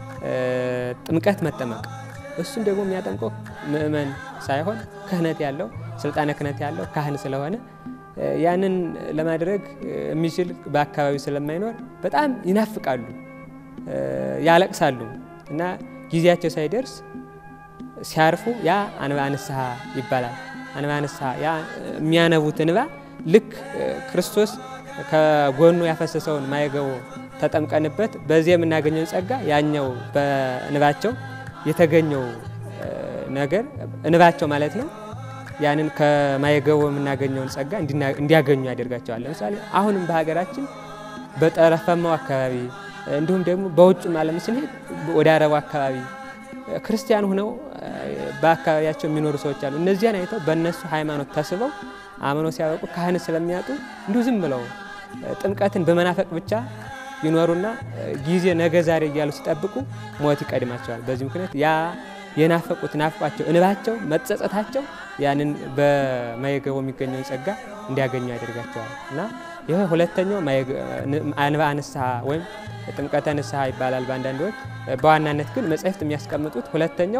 [SPEAKER 3] ጥምቀት መጠመቅ። እሱም ደግሞ የሚያጠምቀው ምእመን ሳይሆን ክህነት ያለው ስልጣነ ክህነት ያለው ካህን ስለሆነ ያንን ለማድረግ የሚችል በአካባቢው ስለማይኖር በጣም ይናፍቃሉ፣ ያለቅሳሉ እና ጊዜያቸው ሳይደርስ ሲያርፉ ያ አንባ ንስሐ ይባላል። አንባ ንስሐ ያ የሚያነቡት እንባ ልክ ክርስቶስ ከጎኑ ያፈሰሰውን ማየገቦ ተጠምቀንበት በዚህ የምናገኘውን ጸጋ ያኛው በእንባቸው የተገኘው ነገር እንባቸው ማለት ነው ያንን ከማየገቦ የምናገኘውን ጸጋ እንዲያገኙ ያደርጋቸዋል። ለምሳሌ አሁንም በሀገራችን በጠረፋማው አካባቢ እንዲሁም ደግሞ በውጭም ዓለም ስንሄድ ወደ አረቡ አካባቢ ክርስቲያን ሆነው በአካባቢያቸው የሚኖሩ ሰዎች አሉ። እነዚያን አይተው በእነሱ ሃይማኖት ተስበው አምነው ሲያበቁ ካህን ስለሚያጡ እንዲሁ ዝም ብለው ጥምቀትን በመናፈቅ ብቻ ይኖሩና ጊዜ ነገ ዛሬ እያሉ ሲጠብቁ ሞት ይቀድማቸዋል። በዚህ ምክንያት ያ የናፈቁት ናፍቋቸው እንባቸው መጸጸታቸው ያንን በማየገቦ የሚገኘውን ጸጋ እንዲያገኙ ያደርጋቸዋል እና ይህ ሁለተኛው አንባ ንስሐ ወይም ጥምቀተ ንስሐ ይባላል በአንዳንዶች። በዋናነት ግን መጻሕፍት የሚያስቀምጡት ሁለተኛው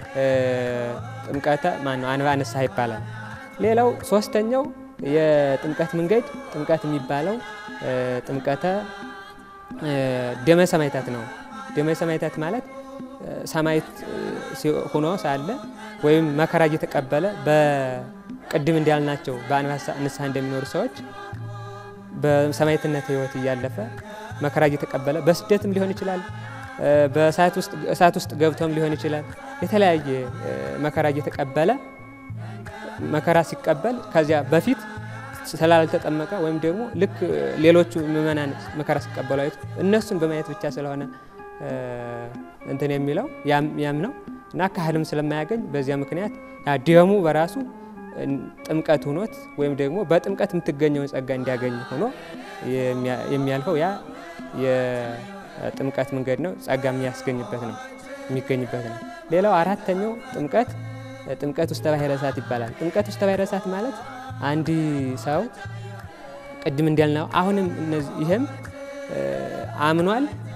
[SPEAKER 3] ጥምቀተ ማነው አንባ ንስሐ ይባላል። ሌላው ሶስተኛው የጥምቀት መንገድ ጥምቀት የሚባለው ጥምቀተ ደመ ሰማዕታት ነው። ደመ ሰማዕታት ማለት ሰማዕት ሆኖ ሳለ ወይም መከራ እየተቀበለ በቅድም እንዳልናቸው በአንባ ንስሐ እንደሚኖሩ ሰዎች በሰማዕትነት ሕይወት እያለፈ መከራ እየተቀበለ በስደትም ሊሆን ይችላል፣ በእሳት ውስጥ ገብቶም ሊሆን ይችላል። የተለያየ መከራ እየተቀበለ መከራ ሲቀበል ከዚያ በፊት ስላልተጠመቀ ወይም ደግሞ ልክ ሌሎቹ ምእመናን መከራ ሲቀበሉ አይቱ እነሱን በማየት ብቻ ስለሆነ እንትን የሚለው ያም ነው እና ካህልም ስለማያገኝ በዚያ ምክንያት ደሙ በራሱ ጥምቀት ሆኖት ወይም ደግሞ በጥምቀት የምትገኘውን ጸጋ እንዲያገኝ ሆኖ የሚያልፈው ያ የጥምቀት መንገድ ነው። ጸጋ የሚያስገኝበት ነው የሚገኝበት ነው። ሌላው አራተኛው ጥምቀት ጥምቀት ውስተ ባሕረ እሳት ይባላል። ጥምቀት ውስተ ባሕረ እሳት ማለት አንድ ሰው ቅድም እንዳልነው አሁንም ይህም አምኗል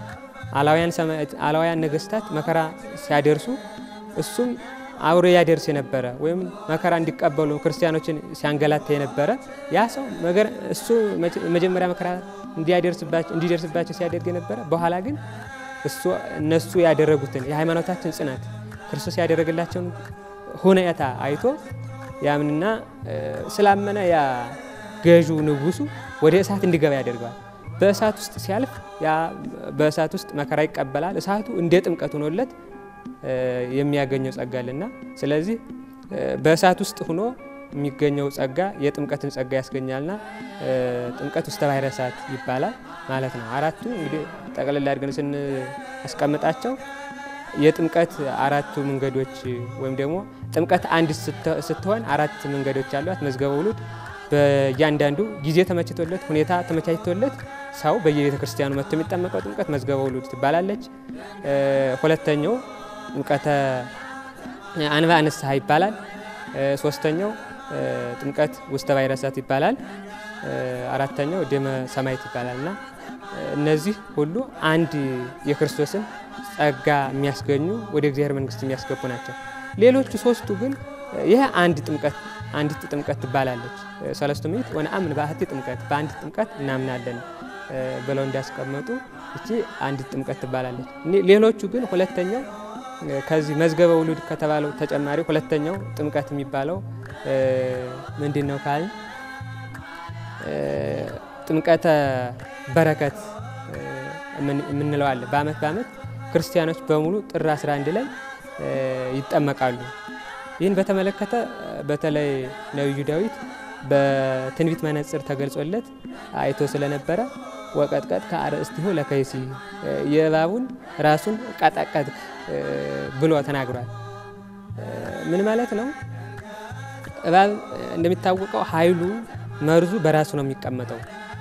[SPEAKER 3] አላውያን ነገስታት መከራ ሲያደርሱ እሱም አብሮ ያደርስ የነበረ ወይም መከራ እንዲቀበሉ ክርስቲያኖችን ሲያንገላታ የነበረ ያ ሰው እሱ መጀመሪያ መከራ እንዲደርስባቸው ሲያደርግ የነበረ በኋላ ግን እሱ እነሱ ያደረጉትን የሃይማኖታችን ጽናት ክርስቶስ ያደረገላቸውን ሁኔታ አይቶ ያምንና ስላመነ ያ ገዡ ንጉሱ ወደ እሳት እንዲገባ ያደርገዋል። በእሳት ውስጥ ሲያልፍ ያ በእሳት ውስጥ መከራ ይቀበላል። እሳቱ እንደ ጥምቀት ሆኖለት የሚያገኘው ጸጋ አለና ስለዚህ በእሳት ውስጥ ሆኖ የሚገኘው ጸጋ የጥምቀትን ጸጋ ያስገኛልና ጥምቀት ውስተ ባሕረ እሳት ይባላል ማለት ነው። አራቱ እንግዲህ ጠቅልላ አድርገን ስናስቀምጣቸው የጥምቀት አራቱ መንገዶች ወይም ደግሞ ጥምቀት አንድ ስትሆን አራት መንገዶች አሏት። መዝገበ ውሉድ በእያንዳንዱ ጊዜ ተመችቶለት ሁኔታ ተመቻችቶለት ሰው በየቤተ ክርስቲያኑ መጥቶ የሚጠመቀው ጥምቀት መዝገበ ውሉድ ትባላለች። ሁለተኛው ጥምቀተ አንብአ ንስሐ ይባላል። ሶስተኛው ጥምቀት ውስተ ባሕረ እሳት ይባላል። አራተኛው ደመ ሰማዕት ይባላል እና እነዚህ ሁሉ አንድ የክርስቶስን ጸጋ የሚያስገኙ ወደ እግዚአብሔር መንግሥት የሚያስገቡ ናቸው። ሌሎቹ ሶስቱ ግን ይህ አንድ ጥምቀት አንዲት ጥምቀት ትባላለች። ሰለስቱ ምዕት ወነአምን በአሐቲ ጥምቀት በአንድ ጥምቀት እናምናለን ብለው እንዳስቀመጡ እቺ አንዲት ጥምቀት ትባላለች። ሌሎቹ ግን ሁለተኛው ከዚህ መዝገበ ውሉድ ከተባለው ተጨማሪ ሁለተኛው ጥምቀት የሚባለው ምንድን ነው ካልን ጥምቀተ በረከት የምንለው አለ። በዓመት በዓመት ክርስቲያኖች በሙሉ ጥር 11 ላይ ይጠመቃሉ። ይህን በተመለከተ በተለይ ነቢዩ ዳዊት በትንቢት መነጽር ተገልጾለት አይቶ ስለነበረ ወቀጥቀጥ ከአርእስቲሁ ለከይሲ የእባቡን ራሱን ቀጠቀጥ ብሎ ተናግሯል። ምን ማለት ነው? እባብ እንደሚታወቀው ኃይሉ መርዙ በራሱ ነው የሚቀመጠው።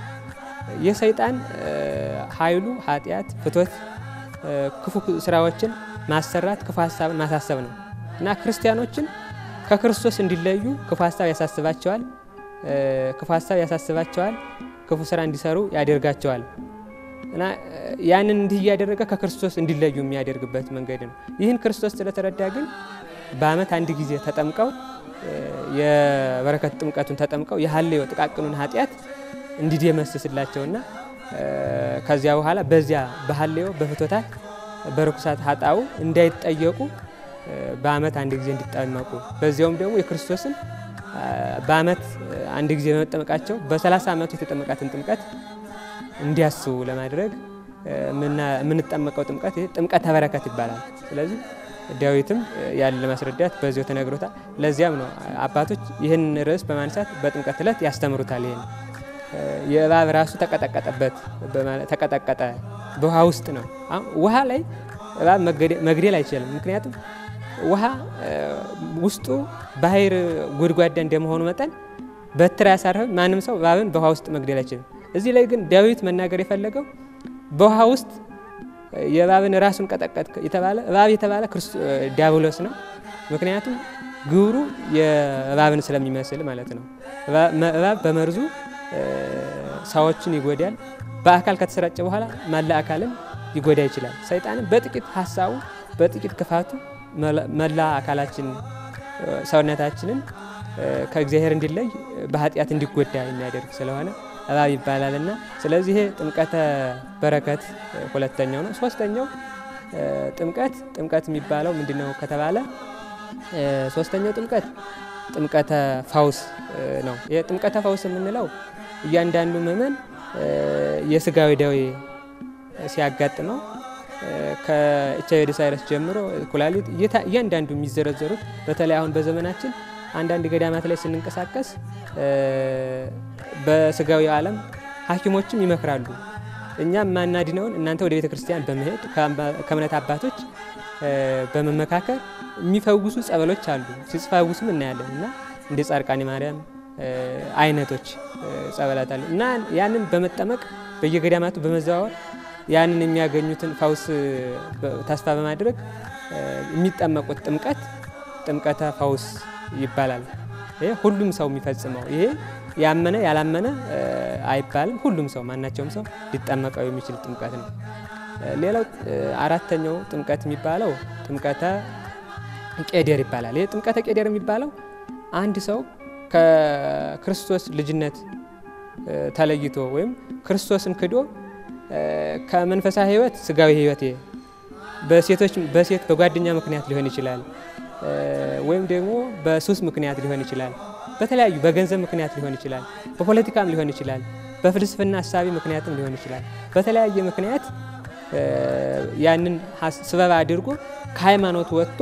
[SPEAKER 3] የሰይጣን ኃይሉ ኃጢአት፣ ፍቶት፣ ክፉ ስራዎችን ማሰራት፣ ክፉ ሀሳብን ማሳሰብ ነው እና ክርስቲያኖችን ከክርስቶስ እንዲለዩ ክፉ ሀሳብ ያሳስባቸዋል። ክፉ ሀሳብ ያሳስባቸዋል። ክፉ ስራ እንዲሰሩ ያደርጋቸዋል እና ያንን እንዲህ እያደረገ ከክርስቶስ እንዲለዩ የሚያደርግበት መንገድ ነው። ይህን ክርስቶስ ስለተረዳ ግን በዓመት አንድ ጊዜ ተጠምቀው የበረከት ጥምቀቱን ተጠምቀው የሀሌው ጥቃቅኑን ኃጢአት እንዲደመስስላቸውና ከዚያ በኋላ በዚያ በሀሌው በፍቶታት በርኩሳት ሀጣው እንዳይጠየቁ በዓመት አንድ ጊዜ እንዲጠመቁ በዚያውም ደግሞ የክርስቶስን በዓመት አንድ ጊዜ በመጠመቃቸው በ30 ዓመቱ የተጠመቃትን ጥምቀት እንዲያስቡ ለማድረግ የምንጠመቀው ጥምቀት ጥምቀተ በረከት ይባላል። ስለዚህ ዳዊትም ያን ለማስረዳት በዚያው ተነግሮታል። ለዚያም ነው አባቶች ይህን ርዕስ በማንሳት በጥምቀት ዕለት ያስተምሩታል። ይህን የእባብ ራሱ ተቀጠቀጠበት ተቀጠቀጠ በውሃ ውስጥ ነው። ውሃ ላይ እባብ መግደል አይችልም። ምክንያቱም ውሃ ውስጡ ባህር ጎድጓዳ እንደመሆኑ መጠን በትር ያሳርፍ ማንም ሰው እባብን በውሃ ውስጥ መግደል አይችልም። እዚህ ላይ ግን ዳዊት መናገር የፈለገው በውሃ ውስጥ የእባብን ራሱን ቀጠቀጥ የተባለ እባብ የተባለ ዲያብሎስ ነው። ምክንያቱም ግብሩ የእባብን ስለሚመስል ማለት ነው። እባብ በመርዙ ሰዎችን ይጎዳል። በአካል ከተሰራጨ በኋላ መላ አካልን ሊጎዳ ይችላል። ሰይጣንም በጥቂት ሀሳቡ በጥቂት ክፋቱ መላ አካላችን ሰውነታችንን ከእግዚአብሔር እንዲለይ በኃጢአት እንዲጎዳ የሚያደርግ ስለሆነ እባብ ይባላልና ስለዚህ ይሄ ጥምቀተ በረከት ሁለተኛው ነው። ሶስተኛው ጥምቀት ጥምቀት የሚባለው ምንድን ነው ከተባለ ሶስተኛው ጥምቀት ጥምቀተ ፈውስ ነው። የጥምቀተ ፈውስ የምንለው እያንዳንዱ ምእመን የስጋዊ ደዌ ሲያጋጥመው ከኤች አይ ቪ ኤድስ ቫይረስ ጀምሮ ኩላሊት እያንዳንዱ የሚዘረዘሩት በተለይ አሁን በዘመናችን አንዳንድ ገዳማት ላይ ስንንቀሳቀስ በስጋዊ ዓለም ሐኪሞችም ይመክራሉ። እኛም ማናድነውን እናንተ ወደ ቤተ ክርስቲያን በመሄድ ከእምነት አባቶች በመመካከል የሚፈውሱ ጸበሎች አሉ። ሲፈውሱም እናያለን እና እንደ ጻድቃኔ ማርያም አይነቶች ጸበላት አሉ እና ያንን በመጠመቅ በየገዳማቱ በመዘዋወር ያንን የሚያገኙትን ፈውስ ተስፋ በማድረግ የሚጠመቁት ጥምቀት ጥምቀተ ፈውስ ይባላል። ይሄ ሁሉም ሰው የሚፈጽመው ይሄ ያመነ ያላመነ አይባልም። ሁሉም ሰው ማናቸውም ሰው ሊጠመቀው የሚችል ጥምቀት ነው። ሌላው አራተኛው ጥምቀት የሚባለው ጥምቀተ ቄደር ይባላል። ይህ ጥምቀተ ቄደር የሚባለው አንድ ሰው ከክርስቶስ ልጅነት ተለይቶ ወይም ክርስቶስን ክዶ ከመንፈሳዊ ሕይወት ስጋዊ ሕይወት በሴቶች በሴት በጓደኛ ምክንያት ሊሆን ይችላል፣ ወይም ደግሞ በሱስ ምክንያት ሊሆን ይችላል፣ በተለያዩ በገንዘብ ምክንያት ሊሆን ይችላል፣ በፖለቲካም ሊሆን ይችላል፣ በፍልስፍና ሀሳቢ ምክንያትም ሊሆን ይችላል። በተለያየ ምክንያት ያንን ስበብ አድርጎ ከሃይማኖት ወጥቶ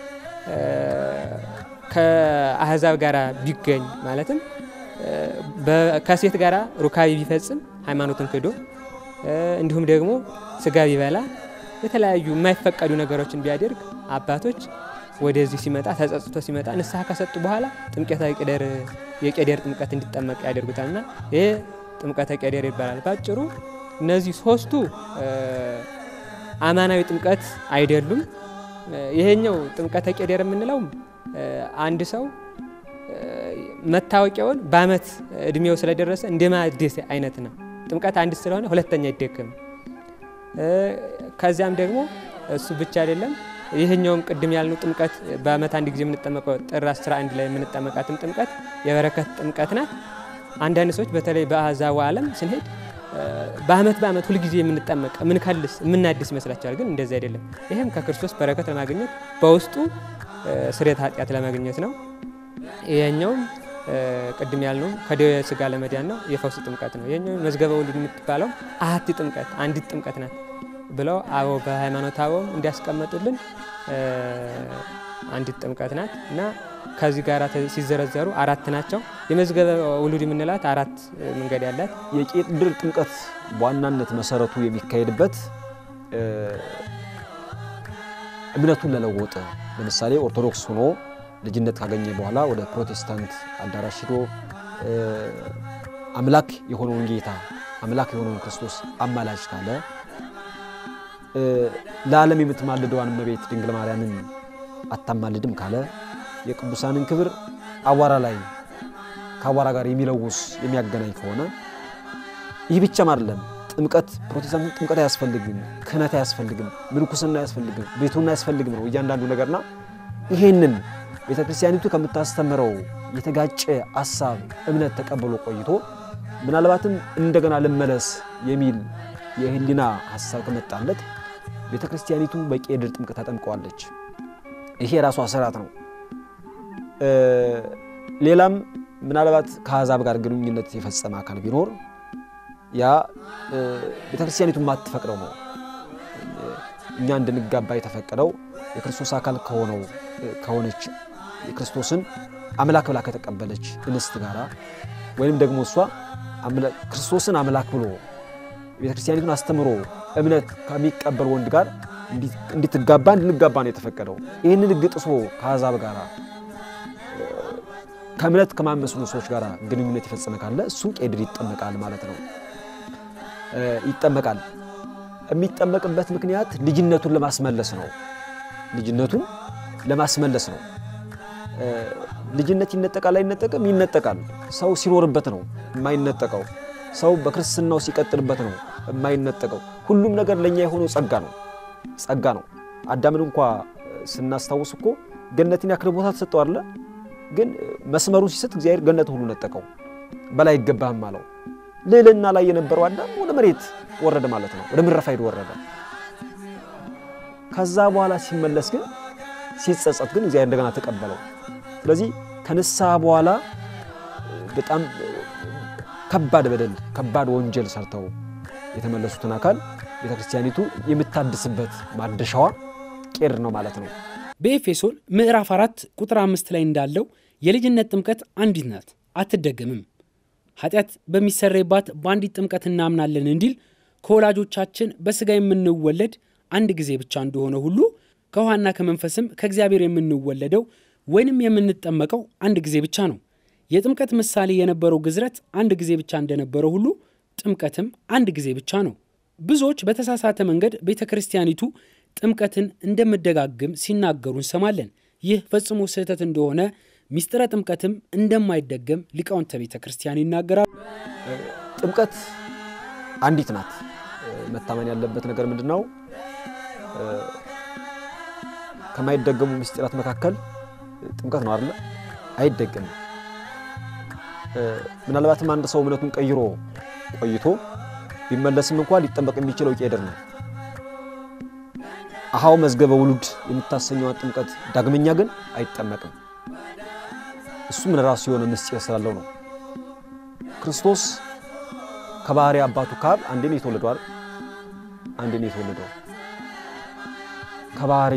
[SPEAKER 3] ከአህዛብ ጋር ቢገኝ ማለትም ከሴት ጋር ሩካቢ ቢፈጽም ሃይማኖትን ክዶ እንዲሁም ደግሞ ስጋ ቢበላ የተለያዩ የማይፈቀዱ ነገሮችን ቢያደርግ አባቶች ወደዚህ ሲመጣ ተጸጽቶ ሲመጣ ንስሐ ከሰጡ በኋላ ጥምቀተ ቄደር የቄደር ጥምቀት እንዲጠመቅ ያደርጉታልና ይሄ ጥምቀተ ቄደር ይባላል። ባጭሩ እነዚህ ሶስቱ አማናዊ ጥምቀት አይደሉም። ይሄኛው ጥምቀተ ቄደር የምንለው አንድ ሰው መታወቂያውን በዓመት እድሜው ስለደረሰ እንደ ማደስ አይነት ነው። ጥምቀት አንድ ስለሆነ ሁለተኛ አይደገም። ከዚያም ደግሞ እሱ ብቻ አይደለም። ይህኛውም ቅድም ያልነው ጥምቀት በዓመት አንድ ጊዜ የምንጠመቀው ጥር 11 ላይ የምንጠመቃትም ጥምቀት የበረከት ጥምቀት ናት። አንዳንድ ሰዎች በተለይ በአሕዛቡ ዓለም ስንሄድ በዓመት በዓመት ሁልጊዜ የምንጠመቅ የምንከልስ የምናድስ ይመስላቸዋል። ግን እንደዚህ አይደለም። ይህም ከክርስቶስ በረከት ለማግኘት በውስጡ ስርየተ ኃጢአት ለማግኘት ነው። ይሄኛውም ቅድም ያልነው ከደዌ ሥጋ ለመዳን ነው። የፈውስ ጥምቀት ነው። ይሄኛው መዝገበ ውሉድ የምትባለው አሐቲ ጥምቀት አንዲት ጥምቀት ናት ብለው አበው በሃይማኖት አበውም እንዲያስቀመጡልን አንዲት ጥምቀት ናት እና ከዚህ ጋር ሲዘረዘሩ አራት ናቸው። የመዝገበ ውሉድ የምንላት አራት መንገድ ያላት
[SPEAKER 2] የቄደር ጥምቀት በዋናነት መሰረቱ የሚካሄድበት እምነቱን ለለወጠ ለምሳሌ ኦርቶዶክስ ሆኖ ልጅነት ካገኘ በኋላ ወደ ፕሮቴስታንት አዳራሽ ሂዶ አምላክ የሆነውን ጌታ አምላክ የሆነውን ክርስቶስ አማላጅ ካለ ለዓለም የምትማልደዋን እመቤት ድንግል ማርያምን አታማልድም ካለ የቅዱሳንን ክብር አቧራ ላይ ከአቧራ ጋር የሚለውስ የሚያገናኝ ከሆነ ይህ ብቻም አይደለም። ጥምቀት ፕሮቴስታንት ጥምቀት አያስፈልግም፣ ክህነት አያስፈልግም፣ ምንኩስና አያስፈልግም፣ ቤቱና አያስፈልግም ነው እያንዳንዱ ነገርና ይሄንን ቤተ ክርስቲያኒቱ ከምታስተምረው የተጋጨ አሳብ እምነት ተቀብሎ ቆይቶ ምናልባትም እንደገና ልመለስ የሚል የህሊና ሀሳብ ከመጣለት ቤተ ክርስቲያኒቱ በቄደር ጥምቀት ታጠምቀዋለች። ይሄ የራሷ ስርዓት ነው። ሌላም ምናልባት ከአሕዛብ ጋር ግንኙነት የፈጸመ አካል ቢኖር ያ ቤተ ክርስቲያኒቱ የማትፈቅደው ነው። እኛ እንድንጋባ የተፈቀደው የክርስቶስ አካል ከሆነው ከሆነች የክርስቶስን አምላክ ብላ ከተቀበለች እንስት ጋራ ወይም ደግሞ እሷ ክርስቶስን አምላክ ብሎ ቤተ ክርስቲያኒቱን አስተምሮ እምነት ከሚቀበል ወንድ ጋር እንድትጋባ እንድንጋባ ነው የተፈቀደው። ይህንን ሕግ ጥሶ ከአሕዛብ ጋር ከእምነት ከማመስሉ ሰዎች ጋር ግንኙነት የፈጸመ ካለ እሱ ቄደር ይጠመቃል ማለት ነው። ይጠመቃል። የሚጠመቅበት ምክንያት ልጅነቱን ለማስመለስ ነው። ልጅነቱን ለማስመለስ ነው። ልጅነት ይነጠቃል አይነጠቅም? ይነጠቃል። ሰው ሲኖርበት ነው የማይነጠቀው። ሰው በክርስትናው ሲቀጥልበት ነው የማይነጠቀው። ሁሉም ነገር ለእኛ የሆነው ጸጋ ነው ጸጋ ነው። አዳምን እንኳ ስናስታውስ እኮ ገነትን ያክል ቦታ ተሰጠው አለ። ግን መስመሩን ሲሰጥ እግዚአብሔር ገነት ሁሉ ነጠቀው። በላይ አይገባህም አለው። ልዕልና ላይ የነበረው አዳም ወደ መሬት ወረደ ማለት ነው። ወደ ምድረ ፋይድ ወረደ። ከዛ በኋላ ሲመለስ ግን ሲጸጸት ግን እግዚአብሔር እንደገና ተቀበለው። ስለዚህ ከንስሐ በኋላ በጣም ከባድ በደል ከባድ ወንጀል ሰርተው የተመለሱትን አካል ቤተ ክርስቲያኒቱ የምታድስበት ማደሻዋ ቄደር ነው ማለት ነው።
[SPEAKER 1] በኤፌሶን ምዕራፍ አራት ቁጥር አምስት ላይ እንዳለው የልጅነት ጥምቀት አንዲት ናት፣ አትደገምም። ኃጢአት በሚሰረይባት በአንዲት ጥምቀት እናምናለን እንዲል ከወላጆቻችን በሥጋ የምንወለድ አንድ ጊዜ ብቻ እንደሆነ ሁሉ ከውሃና ከመንፈስም ከእግዚአብሔር የምንወለደው ወይንም የምንጠመቀው አንድ ጊዜ ብቻ ነው። የጥምቀት ምሳሌ የነበረው ግዝረት አንድ ጊዜ ብቻ እንደነበረው ሁሉ ጥምቀትም አንድ ጊዜ ብቻ ነው። ብዙዎች በተሳሳተ መንገድ ቤተ ክርስቲያኒቱ ጥምቀትን እንደምደጋግም ሲናገሩ እንሰማለን። ይህ ፈጽሞ ስህተት እንደሆነ ሚስጥረ ጥምቀትም እንደማይደገም ሊቃውንተ ቤተ ክርስቲያን ይናገራሉ።
[SPEAKER 2] ጥምቀት አንዲት ናት። መታመን ያለበት ነገር ምንድን ነው? ከማይደገሙ ምስጢራት መካከል ጥምቀት ነው አይደለ? አይደገምም። ምናልባትም አንድ ሰው እምነቱን ቀይሮ ቆይቶ ቢመለስም እንኳን ሊጠመቅ የሚችለው ቄደር ነው። አሃው መዝገበ ውሉድ የምታሰኘዋ ጥምቀት ዳግመኛ ግን አይጠመቅም። እሱም ለራሱ የሆነ ምስጢር ስላለው ነው። ክርስቶስ ከባህሪ አባቱ ከአብ አንዴ ነው የተወለደው አይደል? አንዴ ነው የተወለደው ከባህሪ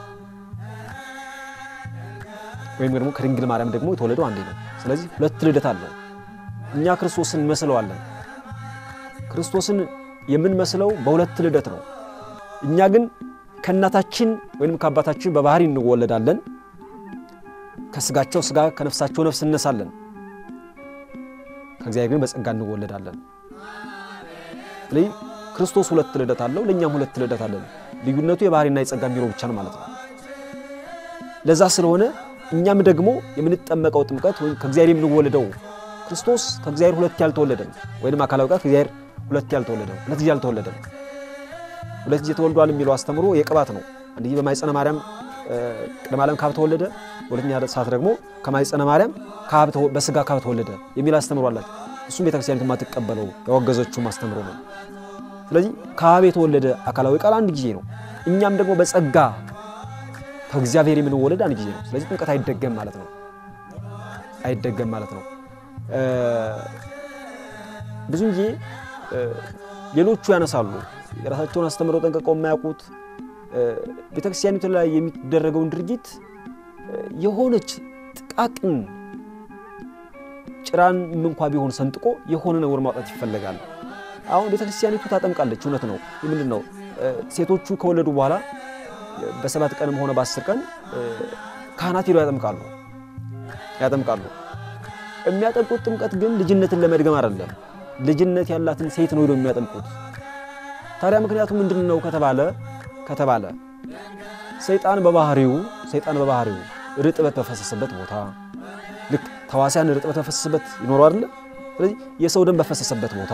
[SPEAKER 2] ወይም ደግሞ ከድንግል ማርያም ደግሞ የተወለደው አንዴ ነው። ስለዚህ ሁለት ልደት አለው። እኛ ክርስቶስን እንመስለዋለን። ክርስቶስን የምንመስለው በሁለት ልደት ነው። እኛ ግን ከእናታችን ወይም ከአባታችን በባህሪ እንወለዳለን። ከስጋቸው ስጋ ከነፍሳቸው ነፍስ እነሳለን። ከእግዚአብሔር ግን በጸጋ እንወለዳለን። ስለዚህ ክርስቶስ ሁለት ልደት አለው፣ ለእኛም ሁለት ልደት አለን። ልዩነቱ የባህሪና የጸጋ የሚለው ብቻ ነው ማለት ነው። ለዛ ስለሆነ እኛም ደግሞ የምንጠመቀው ጥምቀት ወይም ከእግዚአብሔር የምንወለደው ክርስቶስ ከእግዚአብሔር ሁለት ያልተወለደም ወይም አካላዊ ቃል ከእግዚአብሔር ሁለት ያልተወለደም ሁለት ጊዜ ያልተወለደም ሁለት ጊዜ ተወልዷል የሚለው አስተምሮ የቅባት ነው። አንድ ጊዜ በማይጸነ ማርያም ቅድመ ዓለም ካብ ተወለደ፣ ሁለተኛ ሰዓት ደግሞ ከማይጸነ ማርያም በስጋ ካብ ተወለደ የሚል አስተምሮ አላት። እሱም ቤተክርስቲያኒቱ የማትቀበለው ያወገዘችውም አስተምሮ ነው። ስለዚህ ከአብ የተወለደ አካላዊ ቃል አንድ ጊዜ ነው። እኛም ደግሞ በጸጋ ከእግዚአብሔር የምንወለድ አንድ ጊዜ ነው። ስለዚህ ጥምቀት አይደገም ማለት ነው። አይደገም ማለት ነው። ብዙ ጊዜ ሌሎቹ ያነሳሉ የራሳቸውን አስተምረው ጠንቀቀው የማያውቁት ቤተክርስቲያኒቱ ላይ የሚደረገውን ድርጊት የሆነች ጥቃቅን ጭራን እንኳ ቢሆን ሰንጥቆ የሆነ ነውር ማውጣት ይፈለጋል። አሁን ቤተክርስቲያኒቱ ታጠምቃለች። እውነት ነው። ምንድን ነው ሴቶቹ ከወለዱ በኋላ በሰባት ቀንም ሆነ በአስር ቀን ካህናት ሄደው ያጠምቃሉ ያጠምቃሉ። የሚያጠምቁት ጥምቀት ግን ልጅነትን ለመድገም አይደለም። ልጅነት ያላትን ሴት ነው ሄደው የሚያጠምቁት። ታዲያ ምክንያቱ ምንድን ነው ከተባለ ከተባለ ሰይጣን በባህሪው ሰይጣን በባህሪው ርጥበት በፈሰሰበት ቦታ ልክ ተዋሲያን ርጥበት በፈሰሰበት ይኖሩ አይደለ? ስለዚህ የሰው ደም በፈሰሰበት ቦታ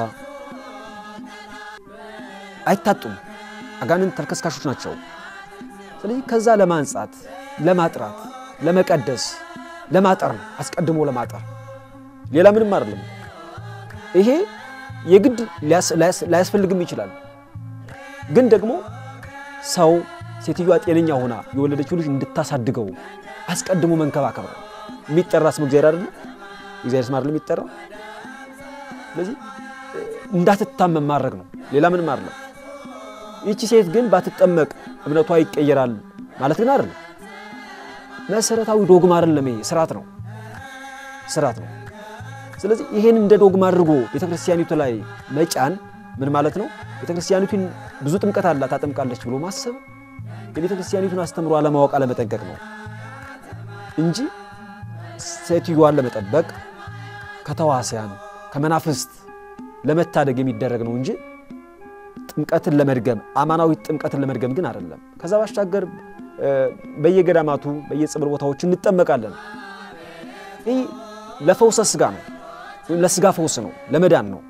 [SPEAKER 2] አይታጡም። አጋንንት ተልከስካሾች ናቸው። ስለዚህ ከዛ ለማንጻት፣ ለማጥራት፣ ለመቀደስ፣ ለማጠር ነው አስቀድሞ ለማጠር ሌላ ምንም አይደለም። ይሄ የግድ ላያስፈልግም ይችላል። ግን ደግሞ ሰው ሴትዮዋ ጤነኛ ሆና የወለደችው ልጅ እንድታሳድገው አስቀድሞ መንከባከብ ነው። የሚጠራ ስም እግዚአብሔር አይደለ? እግዚአብሔር ስም አይደለም የሚጠራ። ስለዚህ እንዳትታመም ማድረግ ነው። ሌላ ምንም አይደለም። ይቺ ሴት ግን ባትጠመቅ እምነቷ ይቀየራል ማለት ግን አይደለም። መሰረታዊ ዶግማ አይደለም። ይሄ ስርዓት ነው፣ ስርዓት ነው። ስለዚህ ይሄን እንደ ዶግማ አድርጎ ቤተክርስቲያኒቱ ላይ መጫን ምን ማለት ነው? ቤተክርስቲያኒቱን ብዙ ጥምቀት አላት ታጠምቃለች ብሎ ማሰብ የቤተክርስቲያኒቱን አስተምሮ አለማወቅ አለመጠንቀቅ ነው እንጂ ሴትዮዋን ለመጠበቅ ከተዋሲያን ከመናፍስት ለመታደግ የሚደረግ ነው እንጂ ጥምቀትን ለመድገም አማናዊ ጥምቀትን ለመድገም ግን አይደለም። ከዛ ባሻገር በየገዳማቱ በየጸበል ቦታዎች እንጠመቃለን። ይህ ለፈውሰ ስጋ ነው፣ ለስጋ ፈውስ ነው፣ ለመዳን ነው።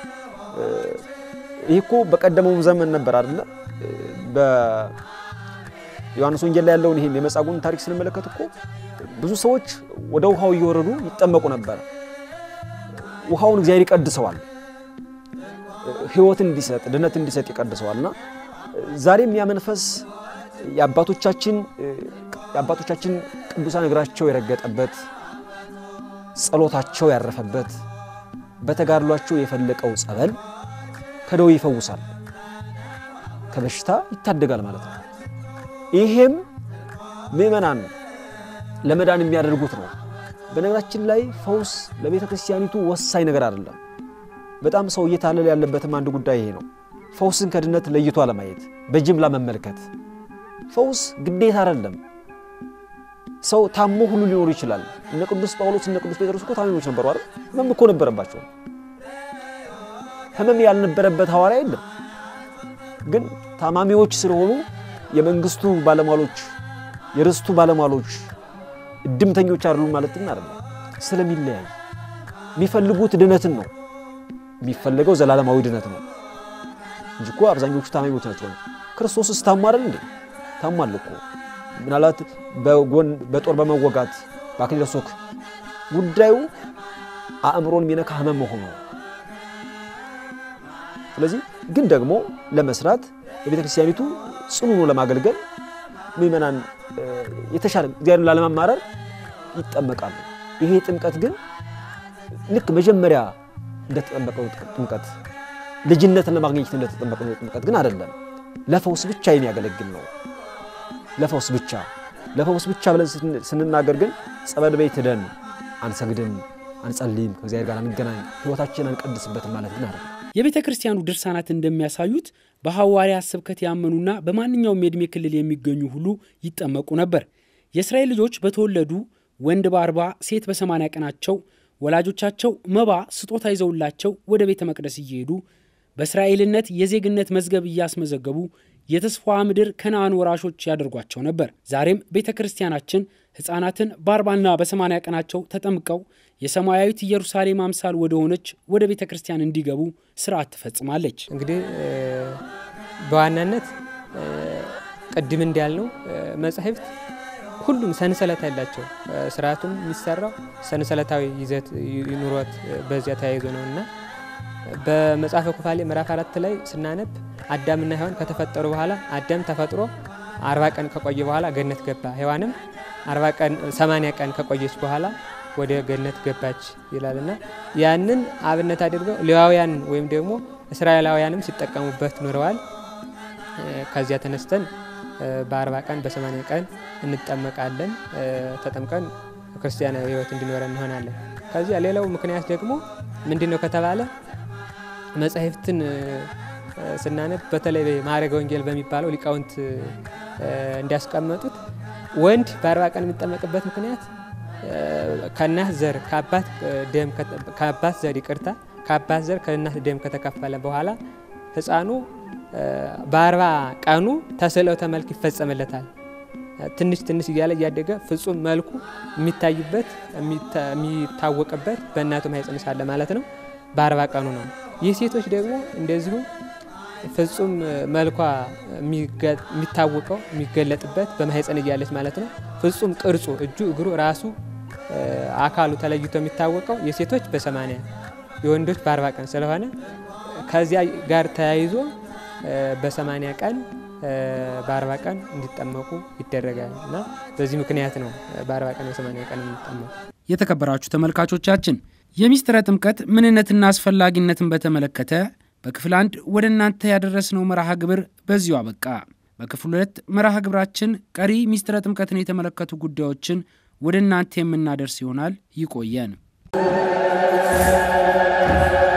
[SPEAKER 2] ይህ እኮ በቀደመው ዘመን ነበር አይደለ? በዮሐንስ ወንጌል ላይ ያለውን ይሄን የመጻጉዕን ታሪክ ስንመለከት እኮ ብዙ ሰዎች ወደ ውሃው እየወረዱ ይጠመቁ ነበር። ውሃውን እግዚአብሔር ይቀድሰዋል ሕይወትን እንዲሰጥ ድነት እንዲሰጥ ይቀድሰዋልና ዛሬም ያ መንፈስ የአባቶቻችን የአባቶቻችን ቅዱሳን እግራቸው የረገጠበት ጸሎታቸው ያረፈበት በተጋድሏቸው የፈለቀው ጸበል ከደዌ ይፈውሳል፣ ከበሽታ ይታደጋል ማለት ነው። ይሄም ምእመናን ለመዳን የሚያደርጉት ነው። በነገራችን ላይ ፈውስ ለቤተ ክርስቲያኒቱ ወሳኝ ነገር አይደለም። በጣም ሰው እየታለለ ያለበትም አንድ ጉዳይ ይሄ ነው። ፈውስን ከድነት ለይቶ አለማየት፣ በጅምላ መመልከት። ፈውስ ግዴታ አይደለም። ሰው ታሞ ሁሉ ሊኖሩ ይችላል። እነ ቅዱስ ጳውሎስ እነ ቅዱስ ጴጥሮስ እኮ ታማሚዎች ነበሩ አይደል? ህመም እኮ ነበረባቸው። ህመም ያልነበረበት ሐዋርያ የለም። ግን ታማሚዎች ስለሆኑ የመንግስቱ ባለሟሎች የርስቱ ባለሟሎች እድምተኞች አይደሉም ማለት ግን አይደለም። ስለሚለያይ የሚፈልጉት ድነትን ነው የሚፈለገው ዘላለማዊ ድነት ነው። እንጂ እኮ አብዛኞቹ ታማኞች ናቸው። ክርስቶስስ ታሞ አይደል እንዴ? ታሟል እኮ ምናልባት በጎን በጦር በመወጋት በአክሊለ ሦክ ጉዳዩ አእምሮን የሚነካ ህመም መሆኑ ነው። ስለዚህ ግን ደግሞ ለመስራት በቤተ ክርስቲያኒቱ ጽኑ ነው ለማገልገል ምእመናን የተሻለ እግዚአብሔርን ላለማማረር ይጠመቃሉ። ይሄ ጥምቀት ግን ልክ መጀመሪያ እንደተጠመቀው ጥምቀት ልጅነትን ለማግኘት እንደተጠመቀው ጥምቀት ግን አይደለም። ለፈውስ ብቻ የሚያገለግል ነው። ለፈውስ ብቻ ለፈውስ ብቻ ብለን ስንናገር ግን ጸበል ቤት ሄደን አንሰግድም፣ አንጸልይም፣ ከእግዚአብሔር ጋር አንገናኝ፣ ህይወታችን አንቀድስበትም ማለት ግን አይደለም።
[SPEAKER 1] የቤተ ክርስቲያኑ ድርሳናት እንደሚያሳዩት በሐዋርያት ስብከት ያመኑና በማንኛውም የዕድሜ ክልል የሚገኙ ሁሉ ይጠመቁ ነበር። የእስራኤል ልጆች በተወለዱ ወንድ በአርባ ሴት በሰማንያ ቀናቸው ወላጆቻቸው መባ ስጦታ ይዘውላቸው ወደ ቤተ መቅደስ እየሄዱ በእስራኤልነት የዜግነት መዝገብ እያስመዘገቡ የተስፋ ምድር ከነአን ወራሾች ያደርጓቸው ነበር። ዛሬም ቤተ ክርስቲያናችን ሕፃናትን በአርባና በሰማንያ ቀናቸው ተጠምቀው የሰማያዊት ኢየሩሳሌም አምሳል ወደ ሆነች ወደ ቤተ ክርስቲያን እንዲገቡ ስርዓት ትፈጽማለች።
[SPEAKER 3] እንግዲህ በዋናነት ቅድም እንዳልነው መጻሕፍት ሁሉም ሰንሰለት ያላቸው ስርዓቱም የሚሰራው ሰንሰለታዊ ይዘት ኑሮት በዚያ ተያይዞ ነው እና በመጽሐፈ ኩፋሌ ምዕራፍ አራት ላይ ስናነብ አዳምና ሔዋን ከተፈጠሩ በኋላ አዳም ተፈጥሮ አርባ ቀን ከቆየ በኋላ ገነት ገባ። ሔዋንም አርባ ቀን ሰማንያ ቀን ከቆየች በኋላ ወደ ገነት ገባች ይላልና ያንን አብነት አድርገው ሌዋውያን ወይም ደግሞ እስራኤላውያንም ሲጠቀሙበት ኑረዋል። ከዚያ ተነስተን በአርባ ቀን በሰማንያ ቀን እንጠመቃለን። ተጠምቀን ክርስቲያናዊ ሕይወት እንዲኖረን እንሆናለን። ከዚያ ሌላው ምክንያት ደግሞ ምንድን ነው ከተባለ መጻሕፍትን ስናነብ በተለይ ማዕረገ ወንጌል በሚባለው ሊቃውንት እንዲያስቀመጡት ወንድ በአርባ ቀን የሚጠመቅበት ምክንያት ከእናት ዘር ከአባት ዘር ይቅርታ ከአባት ዘር ከእናት ደም ከተከፈለ በኋላ ሕፃኑ በአርባ ቀኑ ተስዕለተ መልክ ይፈጸምለታል። ትንሽ ትንሽ እያለ እያደገ ፍጹም መልኩ የሚታይበት የሚታወቅበት በእናቱ ማኅፀን ሳለ ማለት ነው በአርባ ቀኑ ነው። ይህ ሴቶች ደግሞ እንደዚሁ ፍጹም መልኳ የሚታወቀው የሚገለጥበት በማኅፀን እያለች ማለት ነው። ፍጹም ቅርጹ እጁ፣ እግሩ፣ ራሱ አካሉ ተለይቶ የሚታወቀው የሴቶች በሰማንያ የወንዶች በአርባ ቀን ስለሆነ ከዚያ ጋር ተያይዞ በሰማንያ ቀን በአርባ ቀን እንዲጠመቁ ይደረጋል እና በዚህ ምክንያት ነው በአርባ ቀን በሰማንያ ቀን እንዲጠመቁ።
[SPEAKER 1] የተከበራችሁ ተመልካቾቻችን የሚስጥረ ጥምቀት ምንነትና አስፈላጊነትን በተመለከተ በክፍል አንድ ወደ እናንተ ያደረስነው መርሃ ግብር በዚሁ አበቃ። በክፍል ሁለት መርሃ ግብራችን ቀሪ ሚስጥረ ጥምቀትን የተመለከቱ ጉዳዮችን ወደ እናንተ የምናደርስ ይሆናል። ይቆየን።